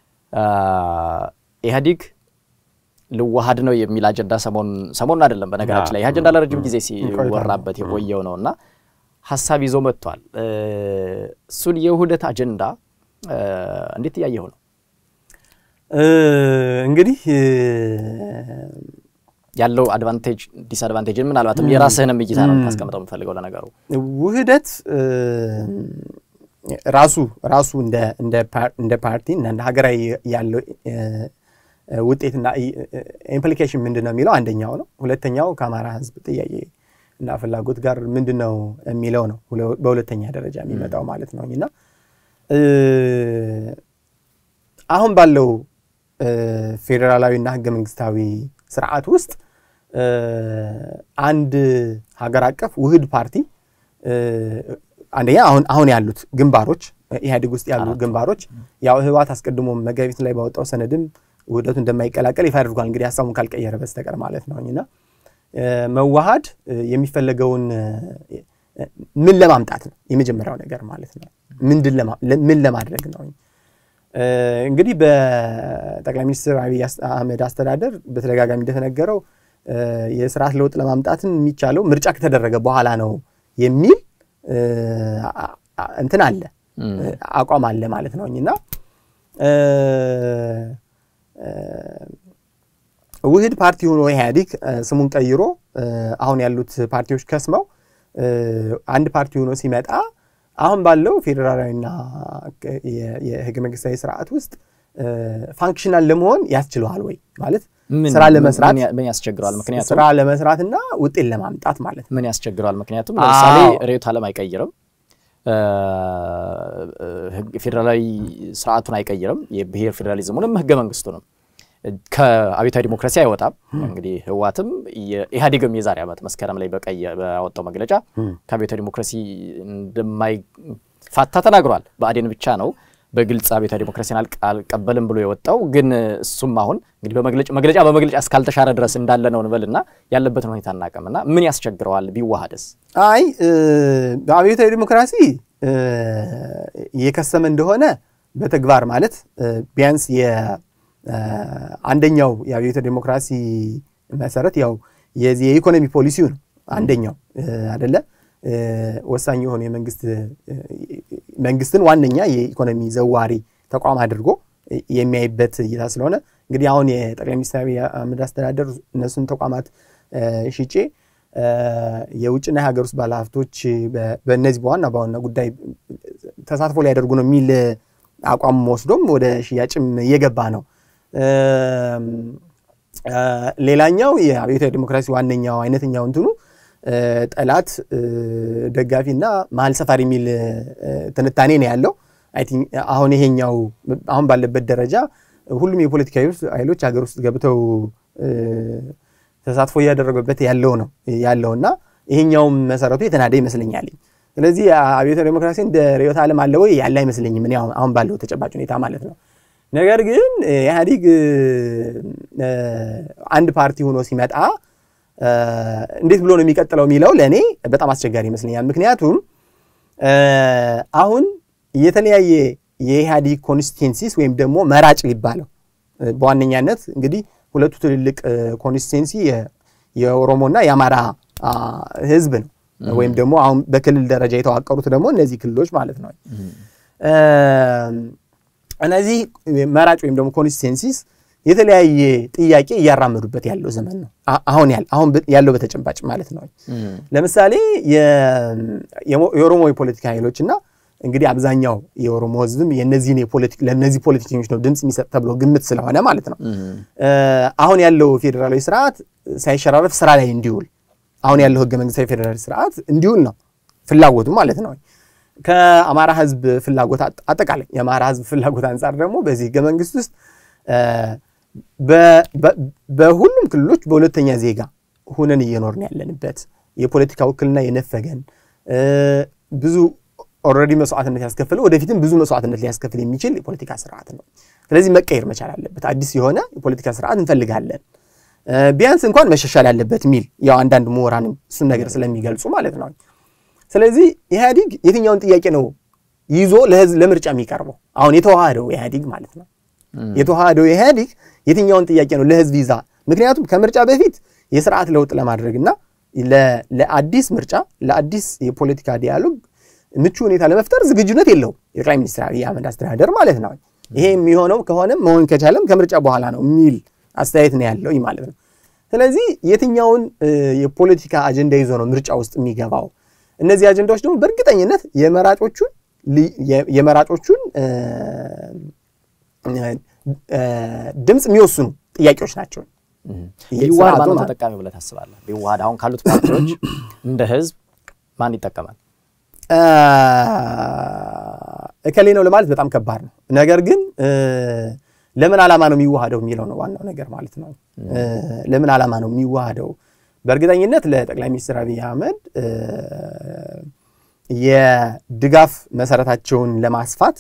ኢህአዲግ ልዋሃድ ነው የሚል አጀንዳ ሰሞኑን አይደለም፣ በነገራችን ላይ ይህ አጀንዳ ለረጅም ጊዜ ሲወራበት የቆየው ነው እና ሀሳብ ይዞ መጥቷል። እሱን የውህደት አጀንዳ እንዴት እያየው ነው? እንግዲህ ያለው አድቫንቴጅ ዲስአድቫንቴጅን ምናልባትም የራስህንም እይታ ነው ታስቀምጠው የምፈልገው። ለነገሩ ውህደት ራሱ ራሱ እንደ ፓርቲ እና እንደ ሀገራዊ ያለው ውጤትና ኢምፕሊኬሽን ምንድን ነው የሚለው አንደኛው ነው። ሁለተኛው ከአማራ ሕዝብ ጥያቄ እና ፍላጎት ጋር ምንድን ነው የሚለው ነው በሁለተኛ ደረጃ የሚመጣው ማለት ነው እና አሁን ባለው ፌዴራላዊና ህገ መንግስታዊ ስርዓት ውስጥ አንድ ሀገር አቀፍ ውህድ ፓርቲ አንደኛ አሁን አሁን ያሉት ግንባሮች ኢህአዴግ ውስጥ ያሉ ግንባሮች ያው ህወሓት አስቀድሞ መጋቢት ላይ ባወጣው ሰነድም ውህደቱ እንደማይቀላቀል ይፋ አድርጓል። እንግዲህ ሀሳቡን ካልቀየረ በስተቀር ማለት ነው እና መዋሃድ የሚፈለገውን ምን ለማምጣት ነው የመጀመሪያው ነገር ማለት ነው። ምን ለማድረግ ነው? እንግዲህ በጠቅላይ ሚኒስትር አብይ አህመድ አስተዳደር በተደጋጋሚ እንደተነገረው የስርዓት ለውጥ ለማምጣትን የሚቻለው ምርጫ ከተደረገ በኋላ ነው የሚል እንትን አለ አቋም አለ ማለት ነው እና ውህድ ፓርቲ ሆኖ ኢህአዴግ ስሙን ቀይሮ አሁን ያሉት ፓርቲዎች ከስመው አንድ ፓርቲ ሆኖ ሲመጣ አሁን ባለው ፌዴራላዊና የህገ መንግስታዊ ስርዓት ውስጥ ፋንክሽናል ለመሆን ያስችለዋል ወይ ማለት ስራ ለመስራት ምን ያስቸግረዋል? ምክንያቱም ስራ ለመስራት እና ውጤት ለማምጣት ማለት ነው። ምን ያስቸግረዋል? ምክንያቱም ለምሳሌ ርዕዮተ ዓለም አይቀይርም፣ ፌዴራላዊ ስርዓቱን አይቀይርም፣ የብሔር ፌዴራሊዝሙንም ህገ መንግስቱንም ከአብዮታዊ ዲሞክራሲ አይወጣም። እንግዲህ ህወሓትም ኢህአዴግም የዛሬ ዓመት መስከረም ላይ በቀይ ባወጣው መግለጫ ከአብዮታዊ ዲሞክራሲ እንደማይፋታ ተናግሯል። ብአዴን ብቻ ነው በግልጽ አብዮታዊ ዲሞክራሲን አልቀበልም ብሎ የወጣው። ግን እሱም አሁን እንግዲህ መግለጫ በመግለጫ እስካልተሻረ ድረስ እንዳለ ነው እንበልና ያለበትን ሁኔታ እናቀምና ምን ያስቸግረዋል ቢዋሃደስ? አይ በአብዮታዊ ዲሞክራሲ እየከሰመ እንደሆነ በተግባር ማለት ቢያንስ አንደኛው የአብዮታዊ ዲሞክራሲ መሰረት ያው የዚህ የኢኮኖሚ ፖሊሲው ነው አንደኛው አደለ ወሳኝ የሆኑ የመንግስት መንግስትን ዋነኛ የኢኮኖሚ ዘዋሪ ተቋም አድርጎ የሚያይበት እይታ ስለሆነ እንግዲህ አሁን የጠቅላይ ሚኒስትር አብይ አህመድ አስተዳደር እነሱን ተቋማት ሽጬ የውጭና የሀገር ውስጥ ባለሀብቶች በእነዚህ በዋና በዋና ጉዳይ ተሳትፎ ሊያደርጉ ነው የሚል አቋም ወስዶም ወደ ሽያጭም እየገባ ነው። ሌላኛው የአብዮታዊ ዲሞክራሲ ዋነኛው አይነተኛው እንትኑ ጠላት፣ ደጋፊና መሀል ሰፋሪ የሚል ትንታኔ ነው ያለው። አሁን ይሄኛው አሁን ባለበት ደረጃ ሁሉም የፖለቲካ ኃይሎች ሀገር ውስጥ ገብተው ተሳትፎ እያደረጉበት ያለው ነው ያለው እና ይሄኛውም መሰረቱ የተናደ ይመስለኛል። ስለዚህ አብዮታዊ ዴሞክራሲ እንደ ርዕዮተ ዓለም አለ ወይ ያለ አይመስለኝም፣ እኔ አሁን ባለው ተጨባጭ ሁኔታ ማለት ነው። ነገር ግን ኢህአዲግ አንድ ፓርቲ ሆኖ ሲመጣ እንዴት ብሎ ነው የሚቀጥለው የሚለው ለእኔ በጣም አስቸጋሪ ይመስለኛል። ምክንያቱም አሁን የተለያየ የኢህአዲግ ኮንስቲቴንሲስ ወይም ደግሞ መራጭ ሊባለው በዋነኛነት እንግዲህ ሁለቱ ትልልቅ ኮንስቲቴንሲ የኦሮሞና የአማራ ህዝብ ነው። ወይም ደግሞ አሁን በክልል ደረጃ የተዋቀሩት ደግሞ እነዚህ ክልሎች ማለት ነው። እነዚህ መራጭ ወይም ደግሞ ኮንስቲቴንሲስ የተለያየ ጥያቄ እያራመዱበት ያለው ዘመን ነው። አሁን አሁን ያለው በተጨባጭ ማለት ነው። ለምሳሌ የኦሮሞ የፖለቲካ ኃይሎች እና እንግዲህ አብዛኛው የኦሮሞ ህዝብም የነዚህን ለእነዚህ ፖለቲከኞች ነው ድምፅ የሚሰጥ ተብሎ ግምት ስለሆነ ማለት ነው። አሁን ያለው ፌዴራላዊ ስርዓት ሳይሸራረፍ ስራ ላይ እንዲውል አሁን ያለው ህገ መንግስታዊ ፌዴራላዊ ስርዓት እንዲውል ነው ፍላጎቱ ማለት ነው። ከአማራ ህዝብ ፍላጎት አጠቃላይ የአማራ ህዝብ ፍላጎት አንጻር ደግሞ በዚህ ህገ መንግስት ውስጥ በሁሉም ክልሎች በሁለተኛ ዜጋ ሁነን እየኖርን ያለንበት የፖለቲካ ውክልና የነፈገን ብዙ ኦልሬዲ መስዋዕትነት ያስከፍለው ወደፊትም ብዙ መስዋዕትነት ሊያስከፍል የሚችል የፖለቲካ ስርዓት ነው። ስለዚህ መቀየር መቻል አለበት። አዲስ የሆነ የፖለቲካ ስርዓት እንፈልጋለን፣ ቢያንስ እንኳን መሻሻል አለበት የሚል ያው አንዳንድ ምሁራንም እሱን ነገር ስለሚገልጹ ማለት ነው። ስለዚህ ኢህአዲግ የትኛውን ጥያቄ ነው ይዞ ለህዝብ ለምርጫ የሚቀርበው? አሁን የተዋሃደው ኢህአዲግ ማለት ነው። የተዋሃደው ኢህአዲግ የትኛውን ጥያቄ ነው ለህዝብ ይዛ? ምክንያቱም ከምርጫ በፊት የስርዓት ለውጥ ለማድረግና ለአዲስ ምርጫ ለአዲስ የፖለቲካ ዲያሎግ ምቹ ሁኔታ ለመፍጠር ዝግጁነት የለውም የጠቅላይ ሚኒስትር አብይ አህመድ አስተዳደር ማለት ነው። ይሄ የሚሆነው ከሆነም መሆን ከቻለም ከምርጫ በኋላ ነው የሚል አስተያየት ነው ያለው ማለት ነው። ስለዚህ የትኛውን የፖለቲካ አጀንዳ ይዞ ነው ምርጫ ውስጥ የሚገባው? እነዚህ አጀንዳዎች ደግሞ በእርግጠኝነት የመራጮቹን የመራጮቹን ድምፅ የሚወስኑ ጥያቄዎች ናቸው። ቢዋሃድ ማነው ተጠቃሚ ብለህ ታስባለህ? ቢዋሃድ አሁን ካሉት ፓርቲዎች እንደ ህዝብ ማን ይጠቀማል? እከሌ ነው ለማለት በጣም ከባድ ነው። ነገር ግን ለምን ዓላማ ነው የሚዋሃደው የሚለው ነው ዋናው ነገር ማለት ነው። ለምን ዓላማ ነው የሚዋሃደው? በእርግጠኝነት ለጠቅላይ ሚኒስትር አብይ አህመድ የድጋፍ መሰረታቸውን ለማስፋት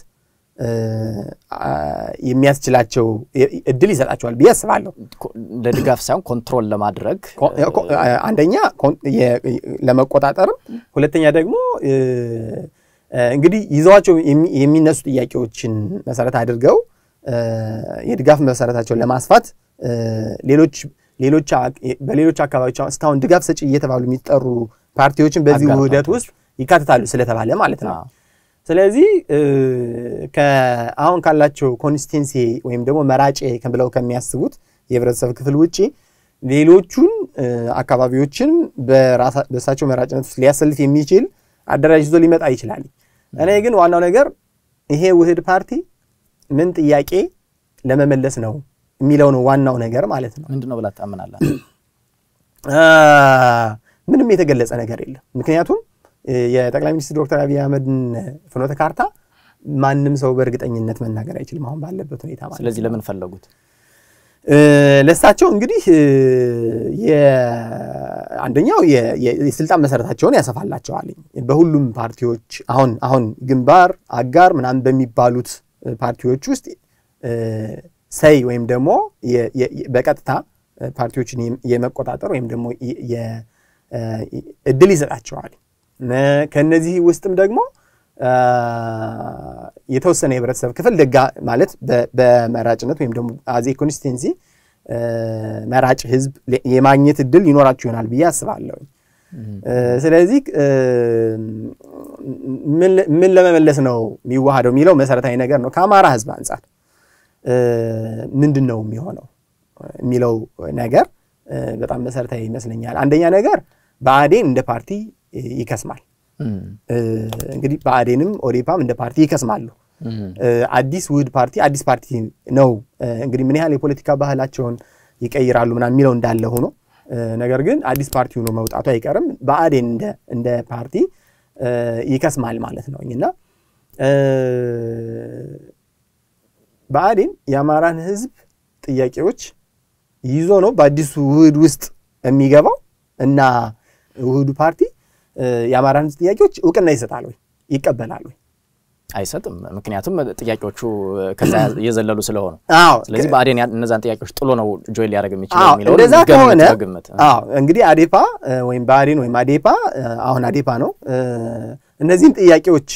የሚያስችላቸው እድል ይሰጣቸዋል ብዬ አስባለሁ። ለድጋፍ ሳይሆን ኮንትሮል ለማድረግ አንደኛ ለመቆጣጠርም፣ ሁለተኛ ደግሞ እንግዲህ ይዘዋቸው የሚነሱ ጥያቄዎችን መሰረት አድርገው የድጋፍ መሰረታቸውን ለማስፋት ሌሎች ሌሎች በሌሎች አካባቢዎች እስካሁን ድጋፍ ሰጪ እየተባሉ የሚጠሩ ፓርቲዎችን በዚህ ውህደት ውስጥ ይካተታሉ ስለተባለ ማለት ነው። ስለዚህ አሁን ካላቸው ኮንስቲቴንሲ ወይም ደግሞ መራጭ ብለው ከሚያስቡት የህብረተሰብ ክፍል ውጭ ሌሎቹን አካባቢዎችን በእሳቸው መራጭነት ውስጥ ሊያሰልፍ የሚችል አደራጅቶ ሊመጣ ይችላል። እኔ ግን ዋናው ነገር ይሄ ውህድ ፓርቲ ምን ጥያቄ ለመመለስ ነው የሚለው ነው ዋናው ነገር ማለት ነው። ምንድን ነው ብላ ታምናለህ? ምንም የተገለጸ ነገር የለም። ምክንያቱም የጠቅላይ ሚኒስትር ዶክተር አብይ አህመድን ፍኖተ ካርታ ማንም ሰው በእርግጠኝነት መናገር አይችልም አሁን ባለበት ሁኔታ ማለት ስለዚህ ለምን ፈለጉት? ለእሳቸው እንግዲህ አንደኛው የስልጣን መሰረታቸውን ያሰፋላቸዋል። በሁሉም ፓርቲዎች አሁን አሁን ግንባር አጋር ምናምን በሚባሉት ፓርቲዎች ውስጥ ሰይ ወይም ደግሞ በቀጥታ ፓርቲዎችን የመቆጣጠር ወይም ደግሞ እድል ይሰጣቸዋል። ከነዚህ ውስጥም ደግሞ የተወሰነ የህብረተሰብ ክፍል ደጋ ማለት በመራጭነት ወይም ደግሞ አዜ ኮንስቲቴንሲ መራጭ ህዝብ የማግኘት እድል ይኖራቸው ይሆናል ብዬ አስባለሁ። ስለዚህ ምን ለመመለስ ነው የሚዋሃደው የሚለው መሰረታዊ ነገር ነው። ከአማራ ህዝብ አንጻር ምንድን ነው የሚሆነው የሚለው ነገር በጣም መሰረታዊ ይመስለኛል። አንደኛ ነገር ብአዴን እንደ ፓርቲ ይከስማል። እንግዲህ ብአዴንም ኦዴፓም እንደ ፓርቲ ይከስማሉ። አዲስ ውህድ ፓርቲ አዲስ ፓርቲ ነው። እንግዲህ ምን ያህል የፖለቲካ ባህላቸውን ይቀይራሉ ምናምን የሚለው እንዳለ ሆኖ ነገር ግን አዲስ ፓርቲ ሆኖ መውጣቱ አይቀርም። ብአዴን እንደ ፓርቲ ይከስማል ማለት ነው እና ብአዴን የአማራን ሕዝብ ጥያቄዎች ይዞ ነው በአዲሱ ውህድ ውስጥ የሚገባው እና ውህዱ ፓርቲ የአማራን ሕዝብ ጥያቄዎች እውቅና ይሰጣል ወይ ይቀበላል ወይ? አይሰጥም። ምክንያቱም ጥያቄዎቹ ከዛ የዘለሉ ስለሆኑ። አዎ ስለዚህ ብአዴን እነዛን ጥያቄዎች ጥሎ ነው ጆይን ሊያደርግ የሚችለው አዎ የሚለውን እንደዛ ገምት ከሆነ በግምት። አዎ እንግዲህ አዴፓ ወይም ብአዴን ወይም አዴፓ አሁን አዴፓ ነው እነዚህን ጥያቄዎች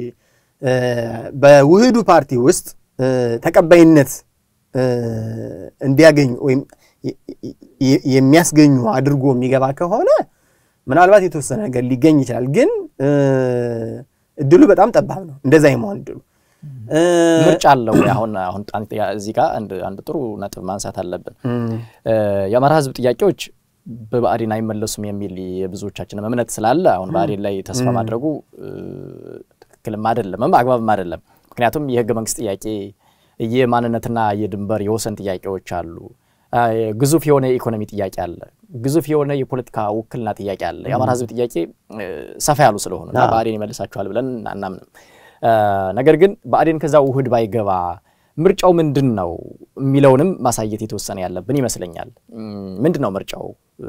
በውህዱ ፓርቲ ውስጥ ተቀባይነት እንዲያገኙ ወይም የሚያስገኙ አድርጎ የሚገባ ከሆነ ምናልባት የተወሰነ ነገር ሊገኝ ይችላል። ግን እድሉ በጣም ጠባብ ነው እንደዛ የመሆን እድሉ። ምርጫ አለው ወይ? አሁን አሁን እዚህ ጋር አንድ ጥሩ ነጥብ ማንሳት አለብን። የአማራ ሕዝብ ጥያቄዎች በብአዴን አይመለሱም የሚል የብዙዎቻችንም እምነት ስላለ አሁን ብአዴን ላይ ተስፋ ማድረጉ ትክክልም አይደለምም አግባብም አይደለም። ምክንያቱም የህገ መንግስት ጥያቄ የማንነትና የድንበር የወሰን ጥያቄዎች አሉ። ግዙፍ የሆነ የኢኮኖሚ ጥያቄ አለ። ግዙፍ የሆነ የፖለቲካ ውክልና ጥያቄ አለ። የአማራ ህዝብ ጥያቄ ሰፋ ያሉ ስለሆኑ እና ብአዴን ይመልሳቸዋል ብለን አናምንም። ነገር ግን ብአዴን ከዛ ውህድ ባይገባ ምርጫው ምንድን ነው የሚለውንም ማሳየት የተወሰነ ያለብን ይመስለኛል። ምንድን ነው ምርጫው?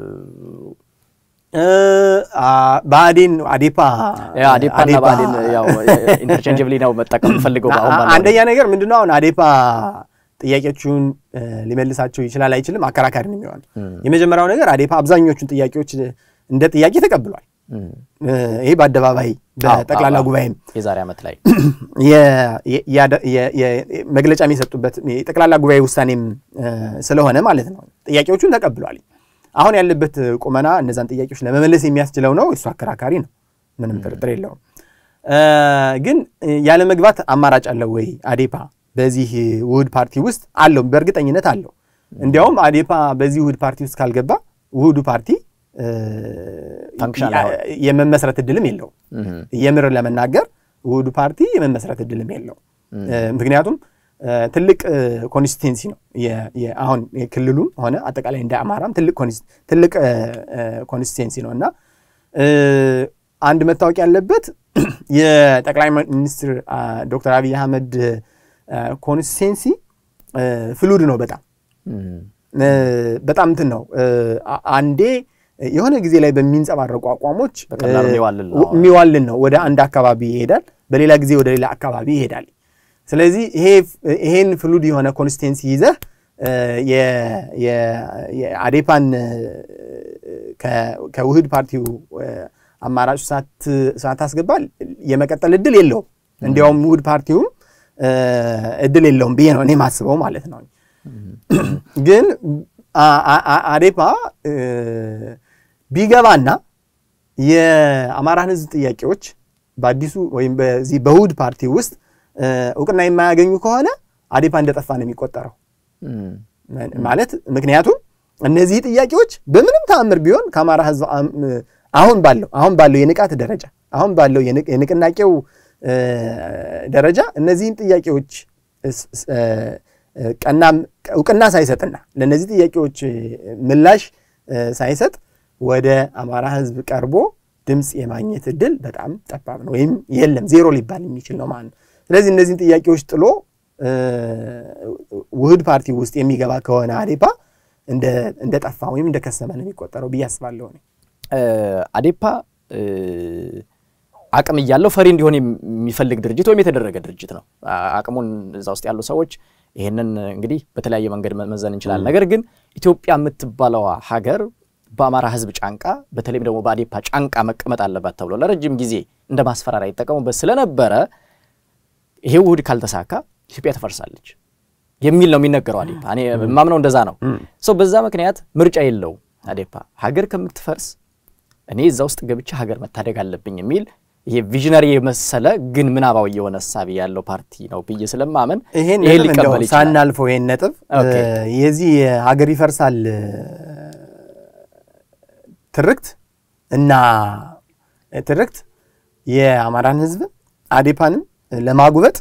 ብአዴን አዴፓ አዴፓና ብአዴን ያው ኢንተርቼንጅብሊ ነው መጠቀም ፈልገው አንደኛ ነገር ምንድነው አሁን አዴፓ ጥያቄዎቹን ሊመልሳቸው ይችላል አይችልም አከራካሪ ነው የሚሆን። የመጀመሪያው ነገር አዴፓ አብዛኞቹን ጥያቄዎች እንደ ጥያቄ ተቀብሏል። ይሄ በአደባባይ በጠቅላላ ጉባኤም የዛሬ ዓመት ላይ መግለጫ የሚሰጡበት የጠቅላላ ጉባኤ ውሳኔም ስለሆነ ማለት ነው ጥያቄዎቹን ተቀብሏል። አሁን ያለበት ቁመና እነዛን ጥያቄዎች ለመመለስ የሚያስችለው ነው። እሱ አከራካሪ ነው፣ ምንም ጥርጥር የለውም። ግን ያለ መግባት አማራጭ አለው ወይ አዴፓ በዚህ ውህድ ፓርቲ ውስጥ አለው? በእርግጠኝነት አለው። እንዲያውም አዴፓ በዚህ ውህድ ፓርቲ ውስጥ ካልገባ ውህዱ ፓርቲ የመመስረት እድልም የለውም። የምር ለመናገር ውህዱ ፓርቲ የመመስረት እድልም የለውም። ምክንያቱም ትልቅ ኮንስቲቴንሲ ነው። አሁን ክልሉም ሆነ አጠቃላይ እንደ አማራም ትልቅ ኮንስቲቴንሲ ነው እና አንድ መታወቅ ያለበት የጠቅላይ ሚኒስትር ዶክተር አብይ አህመድ ኮንስቲቴንሲ ፍሉድ ነው። በጣም በጣም እንትን ነው። አንዴ የሆነ ጊዜ ላይ በሚንጸባረቁ አቋሞች የሚዋልን ነው። ወደ አንድ አካባቢ ይሄዳል፣ በሌላ ጊዜ ወደ ሌላ አካባቢ ይሄዳል። ስለዚህ ይሄን ፍሉድ የሆነ ኮንስቲቴንሲ ይዘህ የአዴፓን ከውህድ ፓርቲው አማራጭ ሳታስገባ የመቀጠል እድል የለውም። እንዲያውም ውህድ ፓርቲውም እድል የለውም ብዬ ነው እኔ ማስበው ማለት ነው። ግን አዴፓ ቢገባና የአማራን ሕዝብ ጥያቄዎች በአዲሱ ወይም በዚህ በውህድ ፓርቲ ውስጥ እውቅና የማያገኙ ከሆነ አዴፓ እንደጠፋ ነው የሚቆጠረው ማለት ምክንያቱም እነዚህ ጥያቄዎች በምንም ተአምር ቢሆን ከአማራ ሕዝብ አሁን ባለው አሁን ባለው የንቃት ደረጃ አሁን ባለው የንቅናቄው ደረጃ እነዚህን ጥያቄዎች ቀናም እውቅና ሳይሰጥና ለእነዚህ ጥያቄዎች ምላሽ ሳይሰጥ ወደ አማራ ህዝብ ቀርቦ ድምፅ የማግኘት እድል በጣም ጠባብ ነው፣ ወይም የለም ዜሮ ሊባል የሚችል ነው ማለት ነው። ስለዚህ እነዚህን ጥያቄዎች ጥሎ ውህድ ፓርቲ ውስጥ የሚገባ ከሆነ አዴፓ እንደ ጠፋ ወይም እንደ ከሰመ ነው የሚቆጠረው ብዬ አስባለሁ። አዴፓ አቅም እያለው ፈሪ እንዲሆን የሚፈልግ ድርጅት ወይም የተደረገ ድርጅት ነው። አቅሙን እዛ ውስጥ ያሉ ሰዎች ይህንን እንግዲህ በተለያየ መንገድ መመዘን እንችላለን። ነገር ግን ኢትዮጵያ የምትባለዋ ሀገር በአማራ ህዝብ ጫንቃ በተለይም ደግሞ በአዴፓ ጫንቃ መቀመጥ አለባት ተብሎ ለረጅም ጊዜ እንደ ማስፈራሪያ ይጠቀሙበት ስለነበረ ይሄ ውህድ ካልተሳካ ኢትዮጵያ ትፈርሳለች የሚል ነው የሚነገረው። አዴፓ እኔ የማምነው እንደዛ ነው። ሰው በዛ ምክንያት ምርጫ የለውም አዴፓ ሀገር ከምትፈርስ እኔ እዛ ውስጥ ገብቼ ሀገር መታደግ አለብኝ የሚል ይሄ ቪዥነሪ የመሰለ ግን ምናባዊ የሆነ እሳቤ ያለው ፓርቲ ነው ብዬ ስለማመን ይሄን ሊቀበል ይችላል። ሳናልፈው ይሄን ነጥብ የዚህ ሀገር ይፈርሳል ትርክት እና ትርክት የአማራን ህዝብ አዴፓንም ለማጉበጥ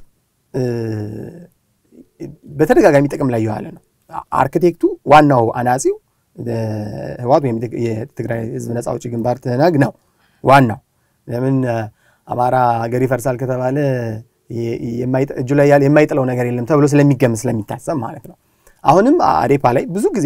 በተደጋጋሚ ጥቅም ላይ የዋለ ነው። አርክቴክቱ ዋናው አናጺው ህወሓት ወይም የትግራይ ህዝብ ነጻ አውጪ ግንባር ትህነግ ነው ዋናው። ለምን አማራ ሀገር ይፈርሳል ከተባለ እጁ ላይ ያለ የማይጥለው ነገር የለም ተብሎ ስለሚገምት ስለሚታሰብ ማለት ነው። አሁንም አዴፓ ላይ ብዙ ጊዜ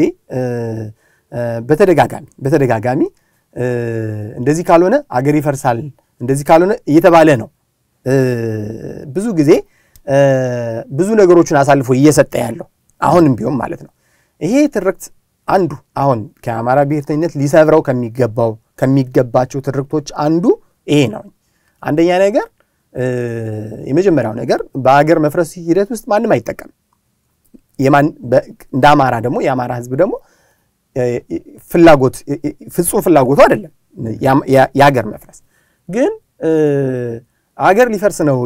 በተደጋጋሚ በተደጋጋሚ እንደዚህ ካልሆነ አገር ይፈርሳል እንደዚህ ካልሆነ እየተባለ ነው ብዙ ጊዜ ብዙ ነገሮችን አሳልፎ እየሰጠ ያለው አሁንም ቢሆን ማለት ነው። ይሄ ትርክት አንዱ አሁን ከአማራ ብሔርተኝነት ሊሰብረው ከሚገባው ከሚገባቸው ትርክቶች አንዱ ይሄ ነው። አንደኛ ነገር የመጀመሪያው ነገር በሀገር መፍረስ ሂደት ውስጥ ማንም አይጠቀም። እንደ አማራ ደግሞ የአማራ ህዝብ ደግሞ ፍላጎት ፍጹም ፍላጎቱ አይደለም የሀገር መፍረስ ግን አገር ሊፈርስ ነው።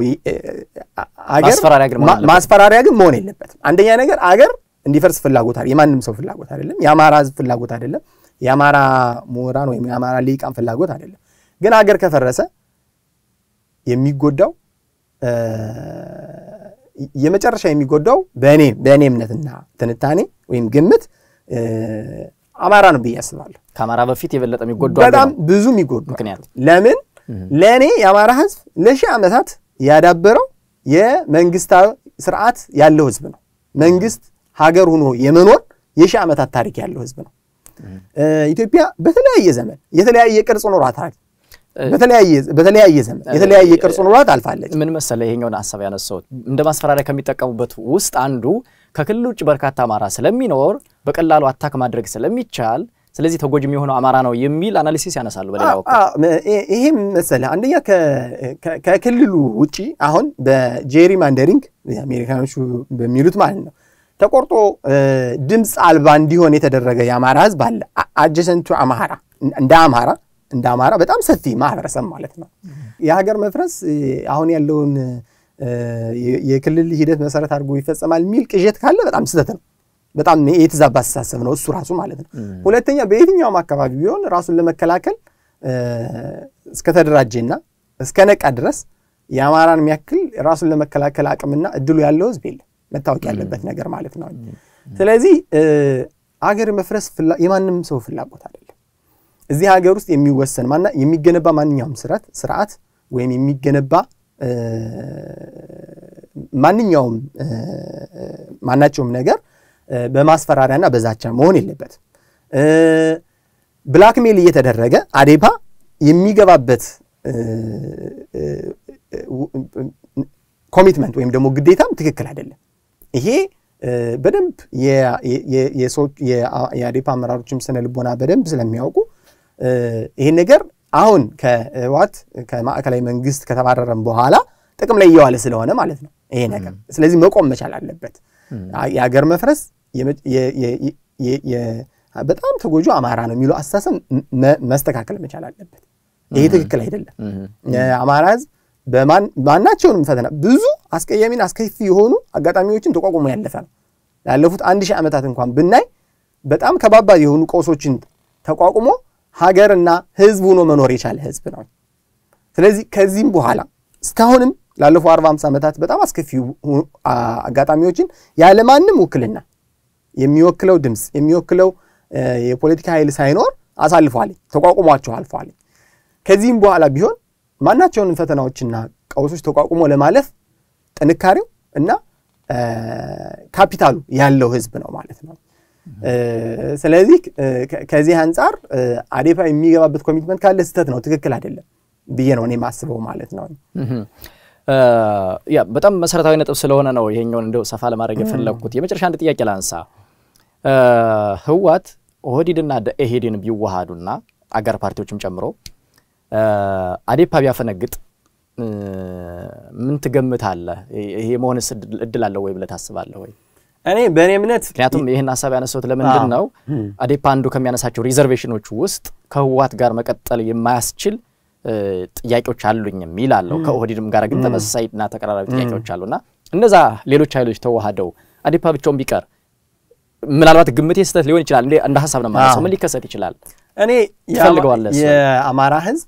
ማስፈራሪያ ግን መሆን የለበትም። አንደኛ ነገር አገር እንዲፈርስ ፍላጎት የማንም ሰው ፍላጎት አይደለም። የአማራ ህዝብ ፍላጎት አይደለም። የአማራ ምሁራን ወይም የአማራ ሊቃን ፍላጎት አይደለም። ግን አገር ከፈረሰ የሚጎዳው የመጨረሻ የሚጎዳው በእኔ በእኔ እምነትና ትንታኔ ወይም ግምት አማራ ነው ብዬ አስባለሁ። ከአማራ በፊት የበለጠ የሚጎዱ በጣም ብዙ የሚጎዱ ምክንያት ለምን ለእኔ የአማራ ህዝብ ለሺህ ዓመታት ያዳበረው የመንግስታዊ ስርዓት ያለው ህዝብ ነው። መንግስት ሀገር ሆኖ የመኖር የሺህ ዓመታት ታሪክ ያለው ህዝብ ነው። ኢትዮጵያ በተለያየ ዘመን የተለያየ ቅርጽ ኖሯታል። በተለያየ ዘመን የተለያየ ቅርጽ ኖሯት አልፋለች። ምን መሰለ ይሄኛውን ሀሳብ ያነሳሁት እንደ ማስፈራሪያ ከሚጠቀሙበት ውስጥ አንዱ ከክልል ውጭ በርካታ አማራ ስለሚኖር በቀላሉ አታክ ማድረግ ስለሚቻል ስለዚህ ተጎጂ የሚሆነው አማራ ነው የሚል አናሊሲስ ያነሳሉ። በሌላ በኩል ይሄም መሰለ አንደኛ ከክልሉ ውጭ አሁን በጄሪ ማንደሪንግ አሜሪካኖቹ በሚሉት ማለት ነው ተቆርጦ ድምፅ አልባ እንዲሆን የተደረገ የአማራ ህዝብ አለ። አጀሰንቱ አማራ እንደ አማራ እንደ አማራ በጣም ሰፊ ማህበረሰብ ማለት ነው። የሀገር መፍረስ አሁን ያለውን የክልል ሂደት መሰረት አድርጎ ይፈጸማል የሚል ቅዠት ካለ በጣም ስህተት ነው። በጣም የተዛባ አስተሳሰብ ነው እሱ ራሱ ማለት ነው። ሁለተኛ በየትኛውም አካባቢ ቢሆን ራሱን ለመከላከል እስከተደራጀና እስከ ነቃ ድረስ የአማራን የሚያክል ራሱን ለመከላከል አቅምና እድሉ ያለው ህዝብ የለም። መታወቅ ያለበት ነገር ማለት ነው። ስለዚህ አገር መፍረስ የማንም ሰው ፍላጎት አይደለም። እዚህ ሀገር ውስጥ የሚወሰን የሚገነባ ማንኛውም ስርዓት ስርዓት ወይም የሚገነባ ማንኛውም ማናቸውም ነገር በማስፈራሪያና በዛቻ መሆን የለበትም። ብላክሜል እየተደረገ አዴፓ የሚገባበት ኮሚትመንት ወይም ደግሞ ግዴታም ትክክል አይደለም። ይሄ በደንብ የአዴፓ አመራሮችም ስነ ልቦና በደንብ ስለሚያውቁ ይሄን ነገር አሁን ከህወሓት ከማዕከላዊ መንግስት ከተባረረም በኋላ ጥቅም ላይ እየዋለ ስለሆነ ማለት ነው ይሄ ነገር። ስለዚህ መቆም መቻል አለበት። የሀገር መፍረስ በጣም ተጎጆ አማራ ነው የሚለው አስተሳሰብ መስተካከል መቻል አለበት። ይሄ ትክክል አይደለም። የአማራ ህዝብ በማናቸውንም ፈተና ብዙ አስቀያሚን አስከፊ የሆኑ አጋጣሚዎችን ተቋቁሞ ያለፈ ነው። ላለፉት አንድ ሺህ ዓመታት እንኳን ብናይ በጣም ከባባድ የሆኑ ቀውሶችን ተቋቁሞ ሀገርና ህዝብ ሆኖ መኖር የቻለ ህዝብ ነው። ስለዚህ ከዚህም በኋላ እስካሁንም ላለፉ አርባ ሃምሳ ዓመታት በጣም አስከፊ አጋጣሚዎችን ያለማንም ውክልና የሚወክለው ድምፅ የሚወክለው የፖለቲካ ኃይል ሳይኖር አሳልፏል፣ ተቋቁሟቸው አልፏል። ከዚህም በኋላ ቢሆን ማናቸውንም ፈተናዎችና ቀውሶች ተቋቁሞ ለማለፍ ጥንካሬው እና ካፒታሉ ያለው ህዝብ ነው ማለት ነው። ስለዚህ ከዚህ አንጻር አዴፓ የሚገባበት ኮሚትመንት ካለ ስህተት ነው፣ ትክክል አይደለም ብዬ ነው እኔ የማስበው ማለት ነው። ያ በጣም መሰረታዊ ነጥብ ስለሆነ ነው ይሄኛውን እንደው ሰፋ ለማድረግ የፈለግኩት። የመጨረሻ አንድ ጥያቄ ላንሳ። ህወሓት ኦህዴድና ደኢህዴን ቢዋሃዱና አጋር ፓርቲዎችም ጨምሮ አዴፓ ቢያፈነግጥ ምን ትገምታለህ? ይሄ መሆንስ እድል አለው ወይ ብለህ ታስባለህ ወይ? እኔ በእኔ እምነት ምክንያቱም ይህን ሀሳብ ያነሳሁት ለምንድን ነው አዴፓ አንዱ ከሚያነሳቸው ሪዘርቬሽኖች ውስጥ ከህወሓት ጋር መቀጠል የማያስችል ጥያቄዎች አሉኝም ይላለው። ከኦህዴድም ጋር ግን ተመሳሳይና ተቀራራቢ ጥያቄዎች አሉና እነዛ ሌሎች ኃይሎች ተዋህደው አዴፓ ብቻውን ቢቀር ምናልባት ግምቴ ስህተት ሊሆን ይችላል። እንደ ሀሳብ ነው ማለት ምን ሊከሰት ይችላል? እኔ ትፈልገዋለህ? የአማራ ህዝብ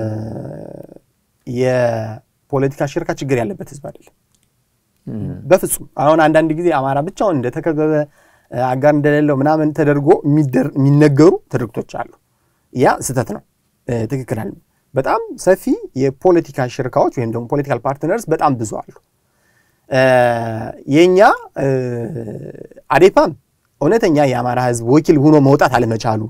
የፖለቲካ ሽርካ ችግር ያለበት ህዝብ አይደለም። በፍጹም አሁን አንዳንድ ጊዜ አማራ ብቻውን እንደተከበበ አጋር እንደሌለው ምናምን ተደርጎ የሚነገሩ ትርክቶች አሉ። ያ ስህተት ነው፣ ትክክል አለ። በጣም ሰፊ የፖለቲካ ሽርካዎች ወይም ደግሞ ፖለቲካል ፓርትነርስ በጣም ብዙ አሉ። የእኛ አዴፓም እውነተኛ የአማራ ህዝብ ወኪል ሆኖ መውጣት አለመቻሉ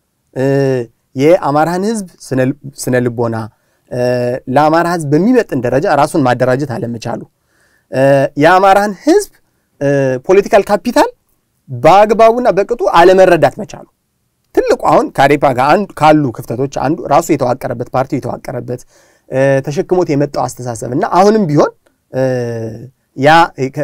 የአማራን ህዝብ ስነ ልቦና ለአማራ ህዝብ በሚመጥን ደረጃ ራሱን ማደራጀት አለመቻሉ የአማራን ህዝብ ፖለቲካል ካፒታል በአግባቡና በቅጡ አለመረዳት መቻሉ ትልቁ አሁን ከአዴፓ ጋር ካሉ ክፍተቶች አንዱ ራሱ የተዋቀረበት ፓርቲው የተዋቀረበት ተሸክሞት የመጣው አስተሳሰብ እና አሁንም ቢሆን ያ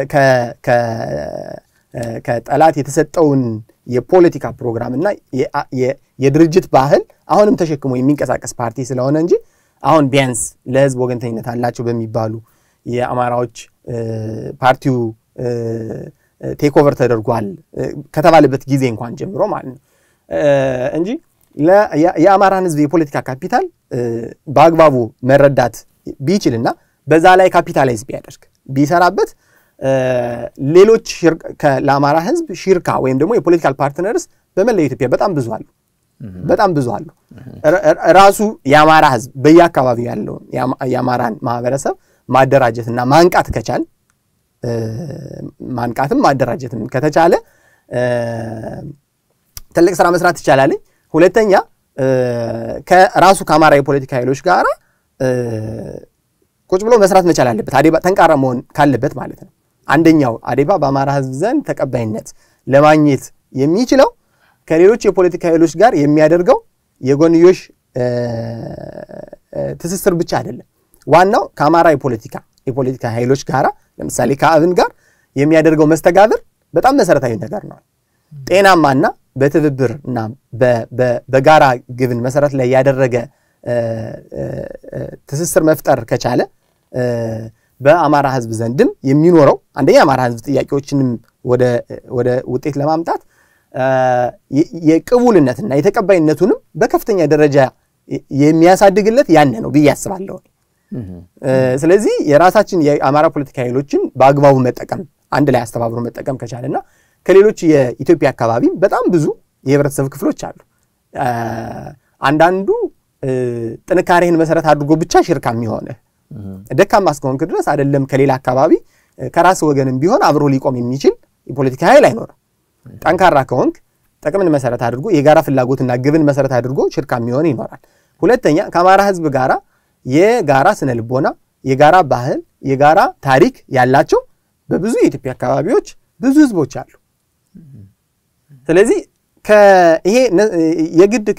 ከጠላት የተሰጠውን የፖለቲካ ፕሮግራም እና የድርጅት ባህል አሁንም ተሸክሞ የሚንቀሳቀስ ፓርቲ ስለሆነ እንጂ አሁን ቢያንስ ለህዝብ ወገንተኝነት አላቸው በሚባሉ የአማራዎች ፓርቲው ቴክኦቨር ተደርጓል ከተባለበት ጊዜ እንኳን ጀምሮ ማለት ነው እንጂ የአማራን ህዝብ የፖለቲካ ካፒታል በአግባቡ መረዳት ቢችልና በዛ ላይ ካፒታላይዝ ቢያደርግ ቢሰራበት ሌሎች ለአማራ ህዝብ ሽርካ ወይም ደግሞ የፖለቲካል ፓርትነርስ በመላው ኢትዮጵያ በጣም ብዙ አሉ። በጣም ብዙ አሉ። ራሱ የአማራ ህዝብ በየአካባቢው ያለውን የአማራን ማህበረሰብ ማደራጀትና ማንቃት ከቻል ማንቃትም ማደራጀትም ከተቻለ ትልቅ ስራ መስራት ይቻላል። ሁለተኛ ከራሱ ከአማራ የፖለቲካ ኃይሎች ጋር ቁጭ ብሎ መስራት መቻል አለበት። አዴባ ጠንካራ መሆን ካለበት ማለት ነው። አንደኛው አዴባ በአማራ ህዝብ ዘንድ ተቀባይነት ለማግኘት የሚችለው ከሌሎች የፖለቲካ ኃይሎች ጋር የሚያደርገው የጎንዮሽ ትስስር ብቻ አይደለም። ዋናው ከአማራ የፖለቲካ የፖለቲካ ኃይሎች ጋር ለምሳሌ ከአብን ጋር የሚያደርገው መስተጋብር በጣም መሰረታዊ ነገር ነው። ጤናማና በትብብር እና በጋራ ግብን መሰረት ላይ ያደረገ ትስስር መፍጠር ከቻለ በአማራ ህዝብ ዘንድም የሚኖረው አንደኛ የአማራ ህዝብ ጥያቄዎችንም ወደ ውጤት ለማምጣት የቅቡልነትና የተቀባይነቱንም በከፍተኛ ደረጃ የሚያሳድግለት ያነ ነው ብዬ አስባለሁ። ስለዚህ የራሳችን የአማራ ፖለቲካ ኃይሎችን በአግባቡ መጠቀም አንድ ላይ አስተባብሮ መጠቀም ከቻለና ከሌሎች የኢትዮጵያ አካባቢ በጣም ብዙ የህብረተሰብ ክፍሎች አሉ። አንዳንዱ ጥንካሬህን መሰረት አድርጎ ብቻ ሽርካ የሚሆንህ ደካማ እስከሆንክ ድረስ አይደለም ከሌላ አካባቢ ከራስ ወገንም ቢሆን አብሮ ሊቆም የሚችል የፖለቲካ ኃይል አይኖርም። ጠንካራ ከሆንክ ጥቅምን መሰረት አድርጎ የጋራ ፍላጎትና ግብን መሰረት አድርጎ ሽርካ የሚሆን ይኖራል። ሁለተኛ ከአማራ ህዝብ ጋራ የጋራ ስነ ልቦና፣ የጋራ ባህል፣ የጋራ ታሪክ ያላቸው በብዙ የኢትዮጵያ አካባቢዎች ብዙ ህዝቦች አሉ። ስለዚህ ይሄ የግድ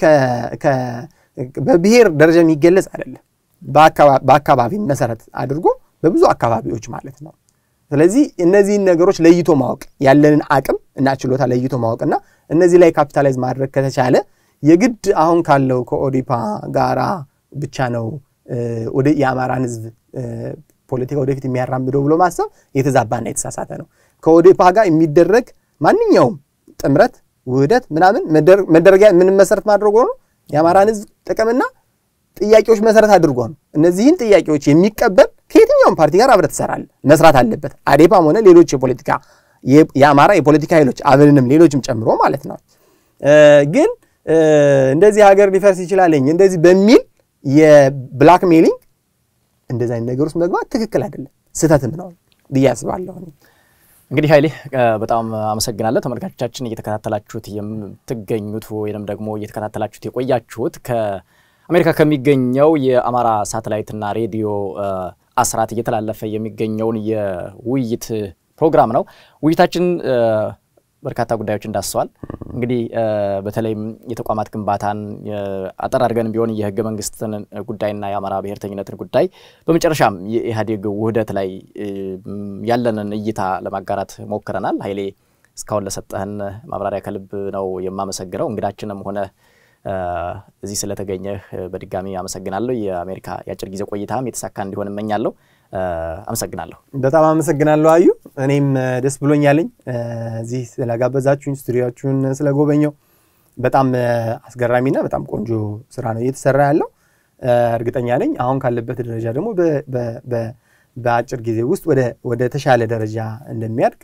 በብሔር ደረጃ የሚገለጽ አይደለም። በአካባቢ መሰረት አድርጎ በብዙ አካባቢዎች ማለት ነው። ስለዚህ እነዚህን ነገሮች ለይቶ ማወቅ ያለንን አቅም እና ችሎታ ለይቶ ማወቅና እነዚህ ላይ ካፒታላይዝ ማድረግ ከተቻለ የግድ አሁን ካለው ከኦዲፓ ጋራ ብቻ ነው ወደ የአማራን ህዝብ ፖለቲካ ወደፊት የሚያራምደው ብሎ ማሰብ የተዛባና የተሳሳተ ነው። ከኦዲፓ ጋር የሚደረግ ማንኛውም ጥምረት፣ ውህደት ምናምን መደረጊያ ምን መሰረት ማድረጉ ነው የአማራን ህዝብ ጥቅምና ጥያቄዎች መሰረት አድርጎ ነው። እነዚህን ጥያቄዎች የሚቀበል ከየትኛውም ፓርቲ ጋር አብረህ ትሰራለህ፣ መስራት አለበት። አዴፓም ሆነ ሌሎች የፖለቲካ የአማራ የፖለቲካ ኃይሎች አብንንም ሌሎችም ጨምሮ ማለት ነው። ግን እንደዚህ ሀገር ሊፈርስ ይችላለኝ እንደዚህ በሚል የብላክ ሜሊንግ እንደዚህ አይነት ነገር ውስጥ መግባት ትክክል አይደለም፣ ስህተትም ነው ብዬ አስባለሁ። እንግዲህ ኃይሌ በጣም አመሰግናለሁ። ተመልካቾቻችን እየተከታተላችሁት የምትገኙት ወይም ደግሞ እየተከታተላችሁት የቆያችሁት ከአሜሪካ ከሚገኘው የአማራ ሳተላይትና ሬዲዮ አስራት እየተላለፈ የሚገኘውን የውይይት ፕሮግራም ነው። ውይይታችን በርካታ ጉዳዮች እንዳስሰዋል። እንግዲህ በተለይም የተቋማት ግንባታን አጠር አድርገን ቢሆን የህገ መንግስትን ጉዳይና የአማራ ብሔርተኝነትን ጉዳይ በመጨረሻም የኢህአዴግ ውህደት ላይ ያለንን እይታ ለማጋራት ሞክረናል። ኃይሌ እስካሁን ለሰጠህን ማብራሪያ ከልብ ነው የማመሰግነው። እንግዳችንም ሆነ እዚህ ስለተገኘህ በድጋሚ አመሰግናለሁ። የአሜሪካ የአጭር ጊዜ ቆይታም የተሳካ እንዲሆን እመኛለሁ። አመሰግናለሁ። በጣም አመሰግናለሁ አዩ። እኔም ደስ ብሎኛለኝ እዚህ ስለጋበዛችሁኝ፣ ስቱዲዮችሁን ስለጎበኘው። በጣም አስገራሚና በጣም ቆንጆ ስራ ነው እየተሰራ ያለው። እርግጠኛ ነኝ አሁን ካለበት ደረጃ ደግሞ በአጭር ጊዜ ውስጥ ወደ ተሻለ ደረጃ እንደሚያድግ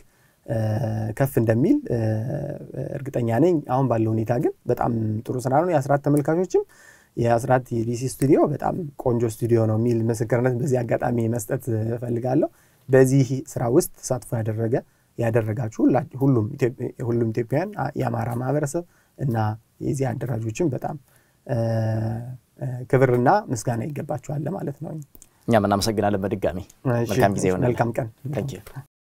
ከፍ እንደሚል እርግጠኛ ነኝ። አሁን ባለው ሁኔታ ግን በጣም ጥሩ ስራ ነው። የአስራት ተመልካቾችም የአስራት የዲሲ ስቱዲዮ በጣም ቆንጆ ስቱዲዮ ነው የሚል ምስክርነት በዚህ አጋጣሚ መስጠት እፈልጋለሁ። በዚህ ስራ ውስጥ ተሳትፎ ያደረገ ያደረጋችሁ ሁሉም ኢትዮጵያውያን የአማራ ማህበረሰብ እና የዚህ አደራጆችን በጣም ክብርና ምስጋና ይገባቸዋል ማለት ነው። እኛም እናመሰግናለን በድጋሚ መልካም ጊዜ ይሆናል። መልካም ቀን።